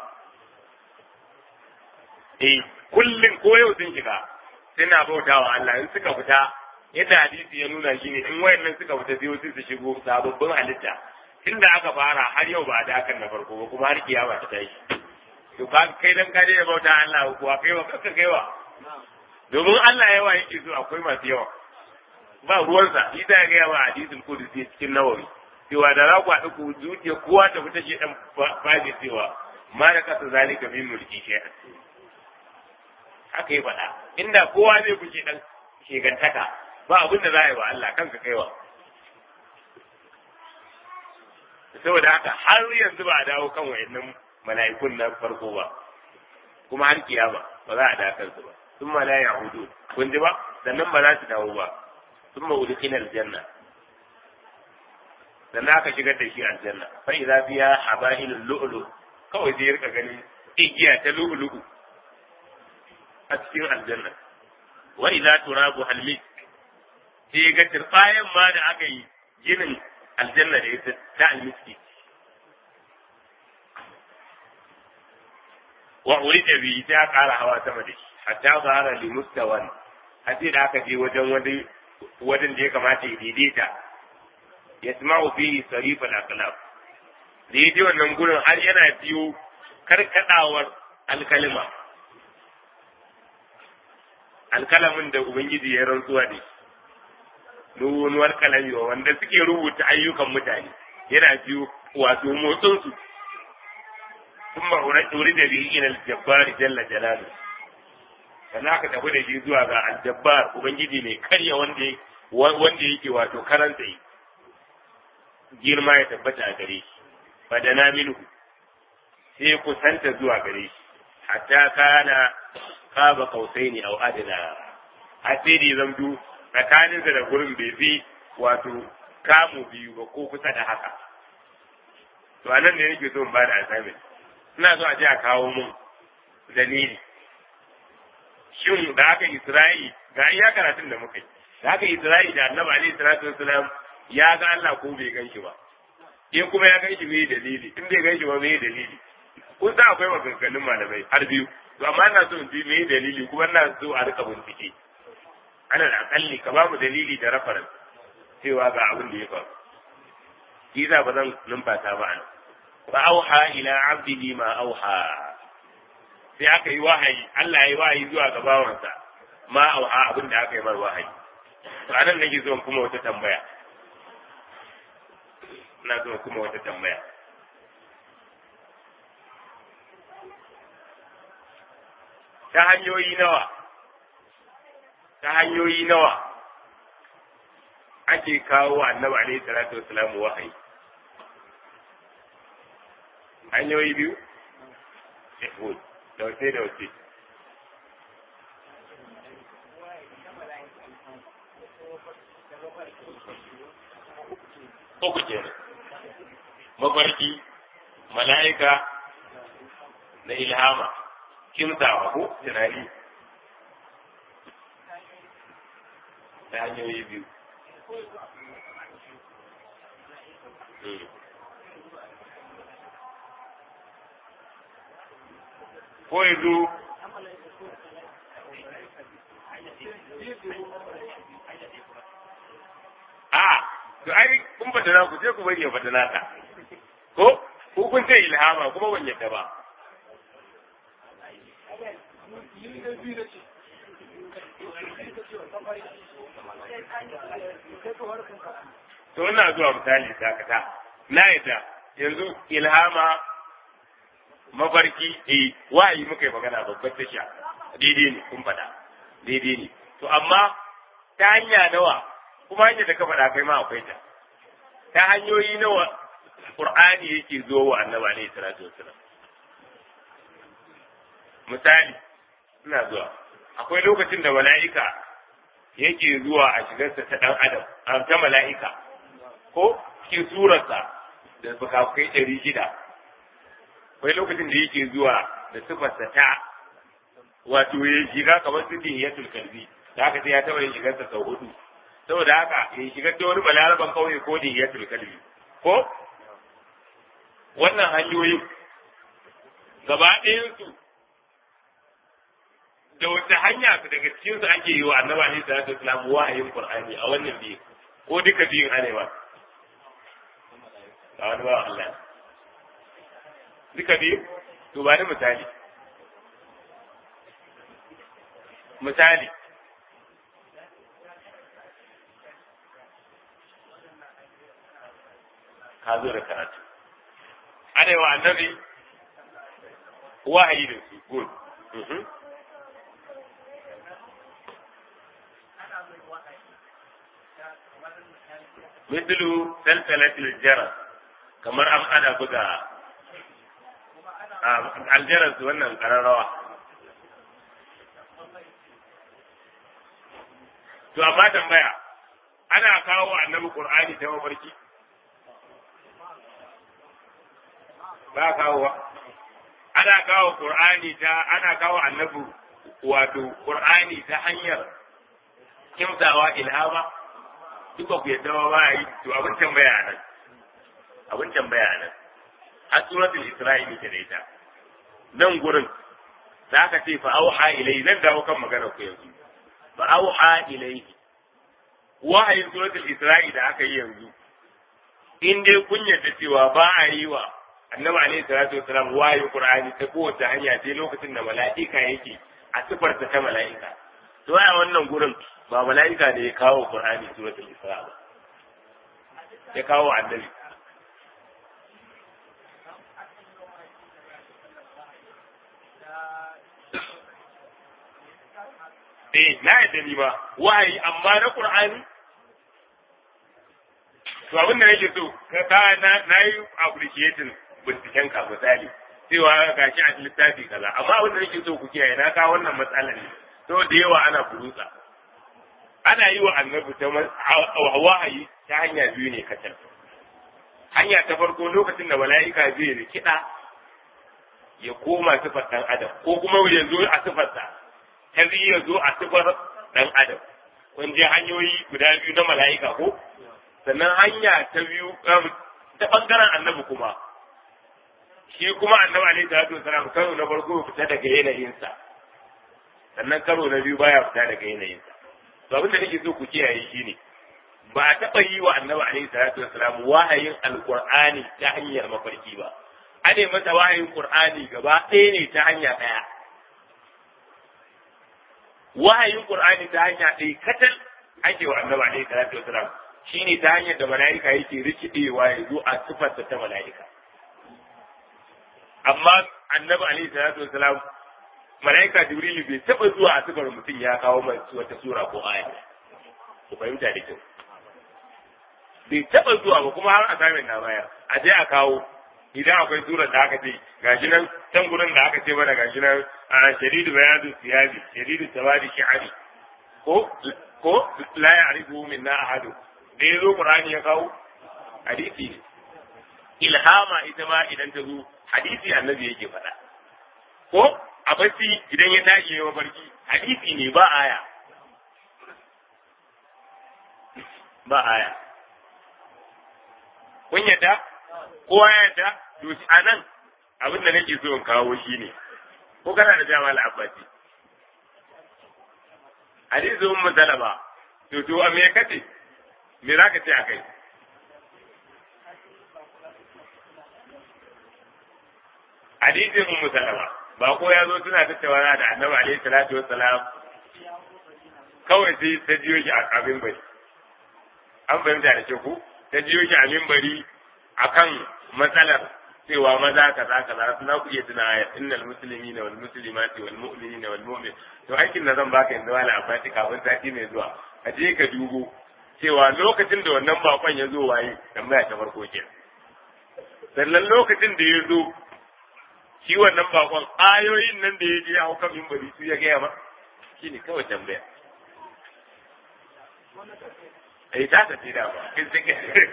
eh kullum ko yau sun shiga suna bautawa Allah in suka fita yadda hadisi ya nuna shi ne in wayannan suka fita sai wasu su shigo sababbin halitta tunda aka fara har yau ba a dakan na farko ba kuma har kiyama ta tashi to ka kai dan ka da bauta Allah kuwa kai wa kanka kai wa domin Allah yawa yake so akwai masu yawa ba ruwansa shi ta ga yawa hadisul qudsi cikin nawawi cewa da za ku haɗu ku zuciya kowa ta fita shi dan faje cewa ma da kasa zalika min mulki shay'an haka yi faɗa inda kowa zai kuce dan shegantaka ba abin da za a yi wa Allah kanka kaiwa saboda haka har yanzu ba a dawo kan wayannan mala'ikun na farko ba kuma har kiyama ba za a dawo kansu ba sun ma la yahudu kun ji ba sannan ba za su dawo ba sun ma udkhina aljanna sannan aka shigar da shi aljanna fa idza fiha habailul lu'lu kawai zai rika ganin igiya ta lu'lu'u a cikin aljanna wa idza turabu halmis sai ga turbayan ma da aka yi ginin aljanna da ita ta almiski wa urida bi ta kara hawa sama da shi hatta zahara li mustawan hatta da aka je wajen wani wajen da ya kamata ya daidaita yasma'u fihi sarif al-aqlab da yaje wannan gurin har yana biyo karkadawar alkalima alkalamin da ubangiji ya rantsuwa da shi nuwar kalami wa wanda suke rubuta ayyukan mutane yana biyu wato motsin su sun ba wuri da biyu ina aljabbar jalla jalalu sannan aka tafi da shi zuwa ga aljabbar ubangiji ne karya wanda wanda yake wato karanta yi girma ya tabbata a gare shi fadana minhu sai kusanta zuwa gare shi hatta kana qaba qausaini aw adna asiri zamdu tsakaninsa da gurin bai fi wato kamu biyu ba ko kusa da haka to anan ne nake so in ba da assignment ina so a je a kawo mun dalili shin da aka Isra'i ga iya karatun da muka yi da aka Isra'i da Annabi alaihi salatu wasalam ya ga Allah ko bai gan shi ba in kuma ya gan shi me dalili in bai gan shi ba me dalili kun san akwai maganganun malamai har biyu to amma ina so in ji me dalili kuma ina so a rika bincike ana da akalli ka ba mu dalili da rafaran cewa ga abin da ya faru shi za ba zan numfasa ba an fa auha ila abdihi ma auha sai aka yi wahayi Allah ya yi wahayi zuwa ga bawansa ma auha abin da aka yi mar wahayi to anan nake so kuma wata tambaya ina so kuma wata tambaya ta hanyoyi nawa ta hanyoyi nawa ake kawo annabi alaihi salatu wassalam wahayi hanyoyi biyu yahud da wace da wace uku kenan mafarki mala'ika na ilhama kimtawa ko tunani ta hanyoyi biyu. Ko ya zo a to ai kun fata na ku sai ku bari ya fata nata ko ko kun ce ilhama kuma ban yadda ba to ina zuwa misali dakata na yadda yanzu ilhama mafarki eh wahayi muka yi magana babbar tasha daidai ne kun faɗa daidai ne to amma ta hanya nawa kuma hanyar da ka faɗa kai ma akwai ta ta hanyoyi nawa qur'ani yake zo wa annabi alaihi salatu wassalam misali ina zuwa akwai lokacin da mala'ika yake zuwa a shigarsa ta dan adam a ta mala'ika ko cikin surarsa da bukakai ɗari shida akwai lokacin da yake zuwa da sifarsa ta wato ya shiga kamar su dihiyatul kalbi da haka sai ya taɓa yin shigarsa sau hudu saboda haka ya shigar da wani balaraban kauye ko dihiyatul kalbi ko wannan hanyoyin gaba ɗayansu da wata hanya daga cikin su ake yi wa annabi alaihi salatu wasalam wahayin qur'ani a wannan biyu ko duka biyun ana ba a wani ba Allah duka biyu to ba ni misali misali ka zo da karatu ana yi wa annabi wahayi da su good مثل سلسلة الجرس kamar an ana buga aljaras wannan kararrawa to amma tambaya ana kawo annabi qur'ani ta mafarki ba kawo ana kawo qur'ani ta ana kawo annabi wato qur'ani ta hanyar kimtawa ilhama duka ku yadda ba yi to abin tambaya nan abin tambaya nan a suratul isra'ili ta ita nan gurin da aka ce fa auha ilai zan dawo kan magana ku yanzu fa auha ilai wahayin suratul isra'i da aka yi yanzu in dai kun yarda cewa ba a yi wa annabi alaihi salatu wasalam wahayin qur'ani ta kowace hanya sai lokacin da mala'ika yake a sifarta ta mala'ika to a wannan gurin ba mala'ika da ya kawo qur'ani suratul isra ba ya kawo annabi eh na yadda ni ba wahayi amma na qur'ani to abin da nake so ka na na yi appreciating binciken ka misali cewa ga shi a littafi kaza amma abin da nake so ku kiyaye na kawo wannan matsalar ne to da yawa ana furusa ana yi wa annabi ta wahayi ta hanya biyu ne kacal hanya ta farko lokacin da mala'ika zai rikida ya koma sifar dan adam ko kuma ya zo a sifarsa ta ya zo a sifar dan adam kun je hanyoyi guda biyu na mala'ika ko sannan hanya ta biyu ta bangaren annabi kuma shi kuma annabi alaihi salatu wasalam karo na farko fita daga yanayinsa sannan karo na biyu baya fita daga yanayinsa to abin da nake so ku kiyaye shi ne ba a taɓa yi wa annabi alaihi salatu wasalam wahayin alqur'ani ta hanyar mafarki ba ane masa wahayin qur'ani gaba ɗaya ne ta hanya ɗaya wahayin qur'ani ta hanya ɗaya katal ake wa annabi alaihi salatu wasalam shine ta hanyar da mala'ika yake rikidewa ya zo a sifarsa ta mala'ika amma annabi alaihi salatu wasalam mala'ika jibrilu bai taba zuwa a sifar mutum ya kawo mai wata sura ko aya ku fahimta da kyau bai taba zuwa ba kuma har a samin na baya a je a kawo idan akwai surar da aka ce gashi nan can gurin da aka ce mana gashi nan a shadidu bayadu siyabi shadidu tawadi shi'ari ko ko la ya'rifu minna ahadu da ya zo Qur'ani ya kawo hadisi ne ilhama ita ma idan ta zo hadisi annabi yake faɗa ko a bacci idan ya tashi ya mafarki hadisi ne ba aya ba aya kun yadda kowa ya yadda to a nan abin da nake so in kawo shi ne ko kana da jama'a al'abbasi hadisi ummu salama to to a me kace me za ka ce a kai hadisin ummu salama ba ko ya zo suna tattauna da annabi alaihi salatu wassalam kawai sai ta jiyo shi a mimbari an fahimta da ku ta jiyo shi a mimbari akan matsalar cewa maza kaza kaza suna ku iya tuna ya innal muslimina wal muslimati wal mu'minina wal mu'min to aikin da zan baka yanzu wala abati kafin sati mai zuwa ka je ka dubo cewa lokacin da wannan bakon ya zo waye tambaya ta farko ke sannan lokacin da ya zo shi wannan bakon ayoyin nan da ya je hau kan mimbari su ya gaya ma shi ne kawai tambaya ai ta tafi da ba kin take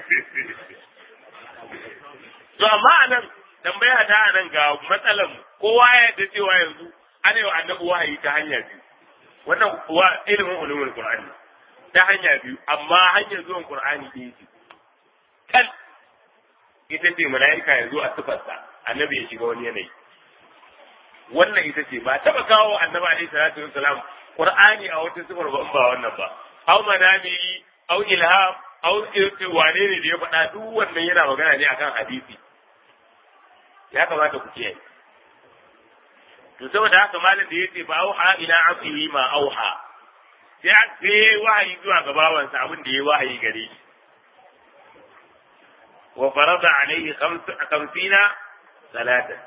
to amma anan tambaya ta anan ga matsalan kowa ya yarda cewa yanzu ana yi annabi wahayi ta hanya biyu wannan wa ilimin ulumul qur'ani ta hanya biyu amma hanyar zuwan qur'ani ɗaya ce kan ita ce mala'ika ya zo a sifarsa annabi ya shiga wani yanayi wannan ita ce ba taba kawo annabi alaihi salatu wassalam qur'ani a wata sifar ba in ba wannan ba aw manami aw ilham aw wane ne da ya faɗa duk wannan yana magana ne akan hadisi ya kamata ku kiyaye to saboda haka malam da yace ba auha ila abdihi ma auha sai sai wahayi zuwa ga bawansa abin da ya wahayi gare shi wa farada alaihi khamsina salatan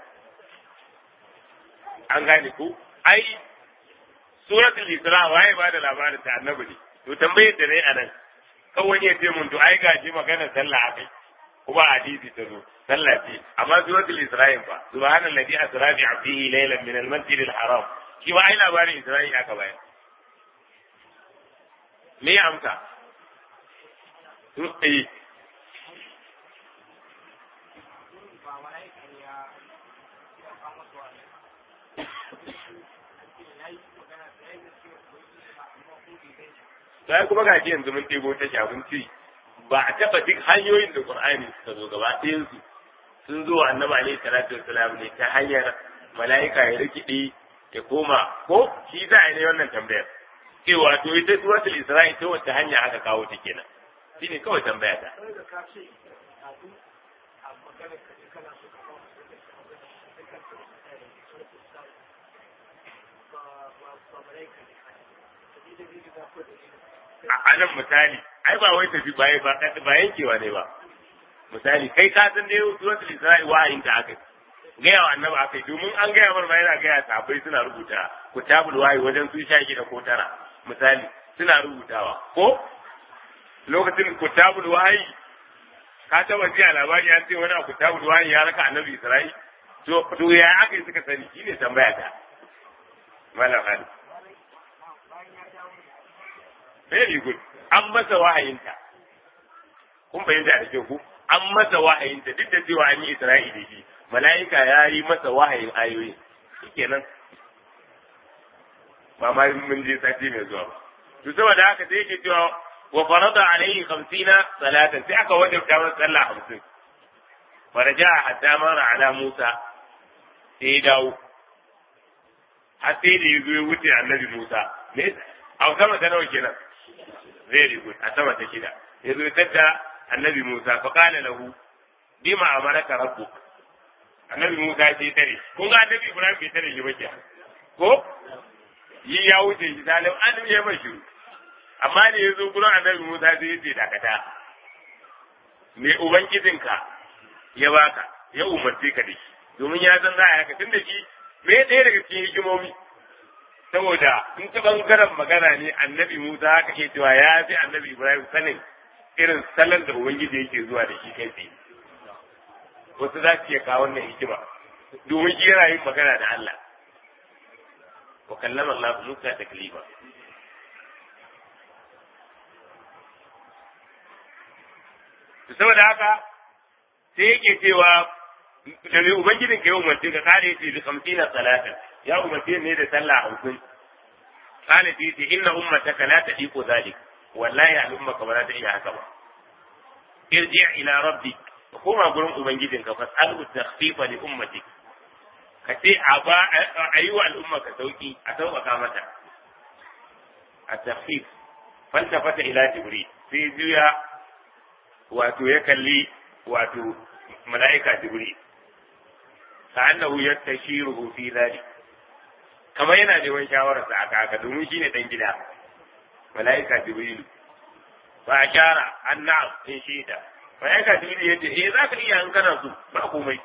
an gane ku ai suratul isra waye ba da labarin ta annabi ne to tambayar da nayi anan kawai ya ce mun to ai gaji magana sallah akai kuma hadisi ta zo sallah ce amma suratul isra'il fa subhanallazi asra bi 'abdihi laylan min al-masjid al-haram shi ma ai labarin isra'il aka bayar me ya amsa eh sai kuma ga shi yanzu mun ɗebo ta abinci ba a taɓa duk hanyoyin da Qur'ani suka zo gaba ɗayan su sun zo annabi alaihi salatu wassalam ne ta hanyar mala'ika ya rikide ya koma ko shi za a yi wannan tambayar cewa to ita suratul isra'i ta wacce hanya aka kawo ta kenan shine kawai tambaya ta a nan misali ai ba wai tafi baya ba ba yankewa ne ba misali kai ka san dai suratul isra'i wahayin ta akai gaya wa annabi akai domin an gaya mar yana gaya sahabbai suna rubuta kutabul wahayi wajen sun sha da ko tara misali suna rubutawa ko lokacin kutabul wahayi ka taba ji a labari an ce wani a kutabul wahayi ya raka annabi isra'i to to ya akai suka sani shine tambaya ta malam ali very good an masa wahayinta kun fahimta da kyau ku an masa wahayinta duk da cewa an yi isra'i da shi mala'ika ya yi masa wahayin ayoyi shikenan ba ma mun je sati mai zuwa ba to saboda haka sai yake cewa wa farada alaihi khamsina salatan sai aka wajabta masa sallah hamsin faraja hatta mara ala musa sai ya dawo har sai da ya zo ya wuce annabi musa ne a sama ta nawa kenan very good a sama ta shida ya zo tadda annabi Musa fa qala lahu bima amaraka rabbuk annabi Musa ya ce tare kun ga annabi Ibrahim bai tare shi ba ke ko yi ya wuce shi salim an ya mai shiru amma ne ya zo gurin annabi Musa sai ya ce dakata me ubangijinka ya baka ya umarce ka da shi domin ya san za a yaka tun da shi me ɗaya daga cikin hikimomi saboda in ta bangaren magana ne annabi Musa haka ke cewa ya fi annabi Ibrahim sanin irin salon da Ubangiji yake zuwa da shi kai tsaye. Wasu za su iya kawo wannan hikima domin shi yana yin magana da Allah. Wa kallama Allah Musa ta kalima. Saboda haka sai yake cewa da mai Ubangijin ka yi umarci ka kare ce bi kamsina salatin ya umarce ne da sallah hamsin kana fi ce inna ummataka la tadiqu zalik wallahi al'ummaka ba za ta iya haka ba irji ila rabbi koma gurin ubangijinka fas'alhu takhfifa li ummatik ka ce a ba a yi wa al'ummaka sauki a sauƙaƙa mata a takhfif faltafata ila jibril sai juya wato ya kalli wato mala'ika jibril كأنه يستشيره في ذلك kamar yana neman shawararsa a haka domin shine dan gida malaika jibril fa ashara anna in shida malaika jibril yace eh zaka iya in kana so ba komai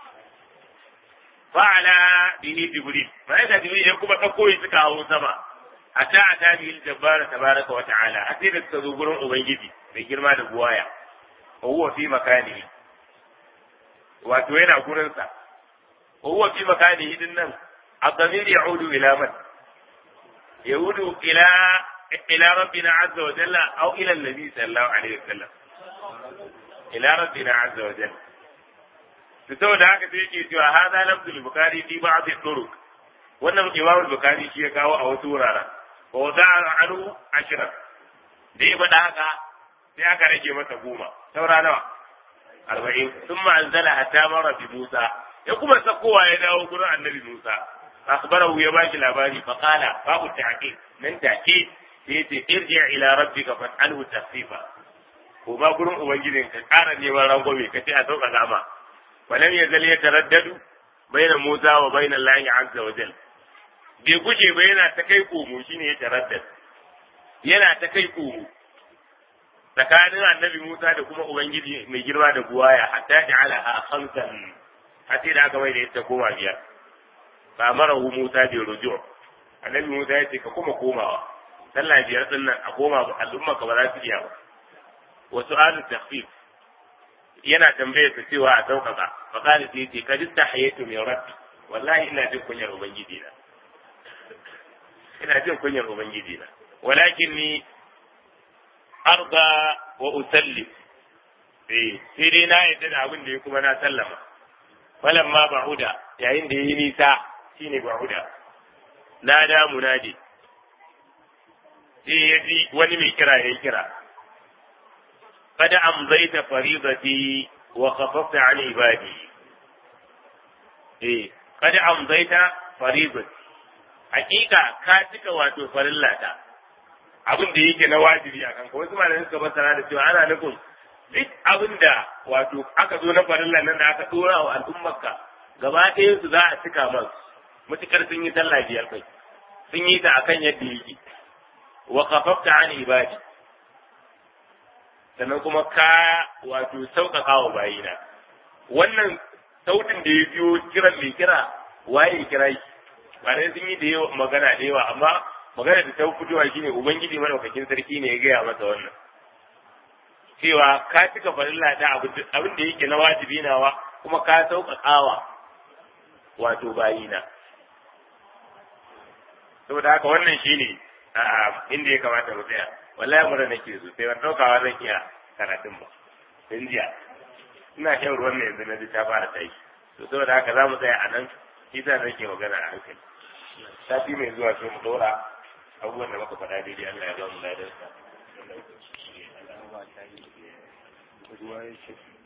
fa'ala bihi jibril malaika jibril ya kuma dauko shi suka hawo sama hatta ata bihi jabbar tabaraka wa ta'ala a sai da suka zo gurin ubangiji mai girma da buwaya wa huwa fi makanihi wato yana gurin sa wa huwa fi makanihi din nan الضمير يعود إلى من؟ يعود إلى إلى ربنا عز وجل أو إلى النبي صلى الله عليه وسلم إلى ربنا عز وجل saboda haka sai yake cewa hada lafzul bukhari fi ba'd turuq wannan imam bukhari shi ya kawo a wasu wuraren wa wada'a anhu ashra da ya faɗa haka sai aka rage masa goma saura nawa arba'in thumma anzala hatta mara bi musa ya kuma sakowa ya dawo gurin annabi musa akhbarahu ya bashi labari fa qala babu ta'qib nan take sai yace irji ila rabbika fas'alhu tasfifa ko ba gurin ubangijin ka ƙara neman rangwame ka ce a sauka gama walam yazal yataraddadu baina Musa wa baina Allah azza wa jal bai guje ba yana ta kai komo shine ya taraddad yana ta kai komo tsakanin annabi Musa da kuma ubangiji mai girma da buwaya hatta ja'ala khamsan hatta da aka mai da ita koma biyar fa marahu Musa bi ruju' annabi Musa ya ce ka kuma komawa sallah biyar din nan a koma ba al'umma ka ba za su iya ba wa su'alu takhfif yana tambaye su cewa a sauƙaƙa fa qala sai ce ka jitta hayatu min rabbi wallahi ina jin kunyar ubangiji na ina jin kunyar ubangiji na walakin ni arda wa usallim eh sai dai na yadda da abin da ya kuma na sallama falamma ba'uda yayin da yi nisa shine ba'uda na da munadi sai ya ji wani mai kira ya kira kada amzaita faridati wa khafafta an ibadi eh kada amzaita faridati hakika ka cika wato farillata abin da yake na wajibi a kanka wasu malamai suka fassara da cewa ana nufin duk abin da wato aka zo na farilla nan da aka dora wa al'ummarka gaba ɗayan su za a cika masu mutukar sun yi sallah biyar kai sun yi ta akan yadda yake wa khafafta an ibadi sannan kuma ka wato sauƙaƙa wa bayina wannan sautin da ya biyo kiran mai kira waye kira shi ba dai sun yi da yawa magana da yawa amma magana da ta fitowa shine ubangiji madaukakin sarki ne ya gaya masa wannan cewa ka cika farilla ta abin da yake na wajibi nawa kuma ka sauƙaƙawa wato bayina saboda haka wannan shine inda ya kamata mu tsaya wallahi mura nake so sai ban ɗaukawa zan iya karatun ba tun jiya ina shan ruwan ne yanzu na ji ta fara tashi to saboda haka za mu tsaya a nan shi sa nake magana a hankali sati mai zuwa sai mu ɗora abubuwan da muka faɗa daidai Allah ya ba mu ladarsa. ruwa yake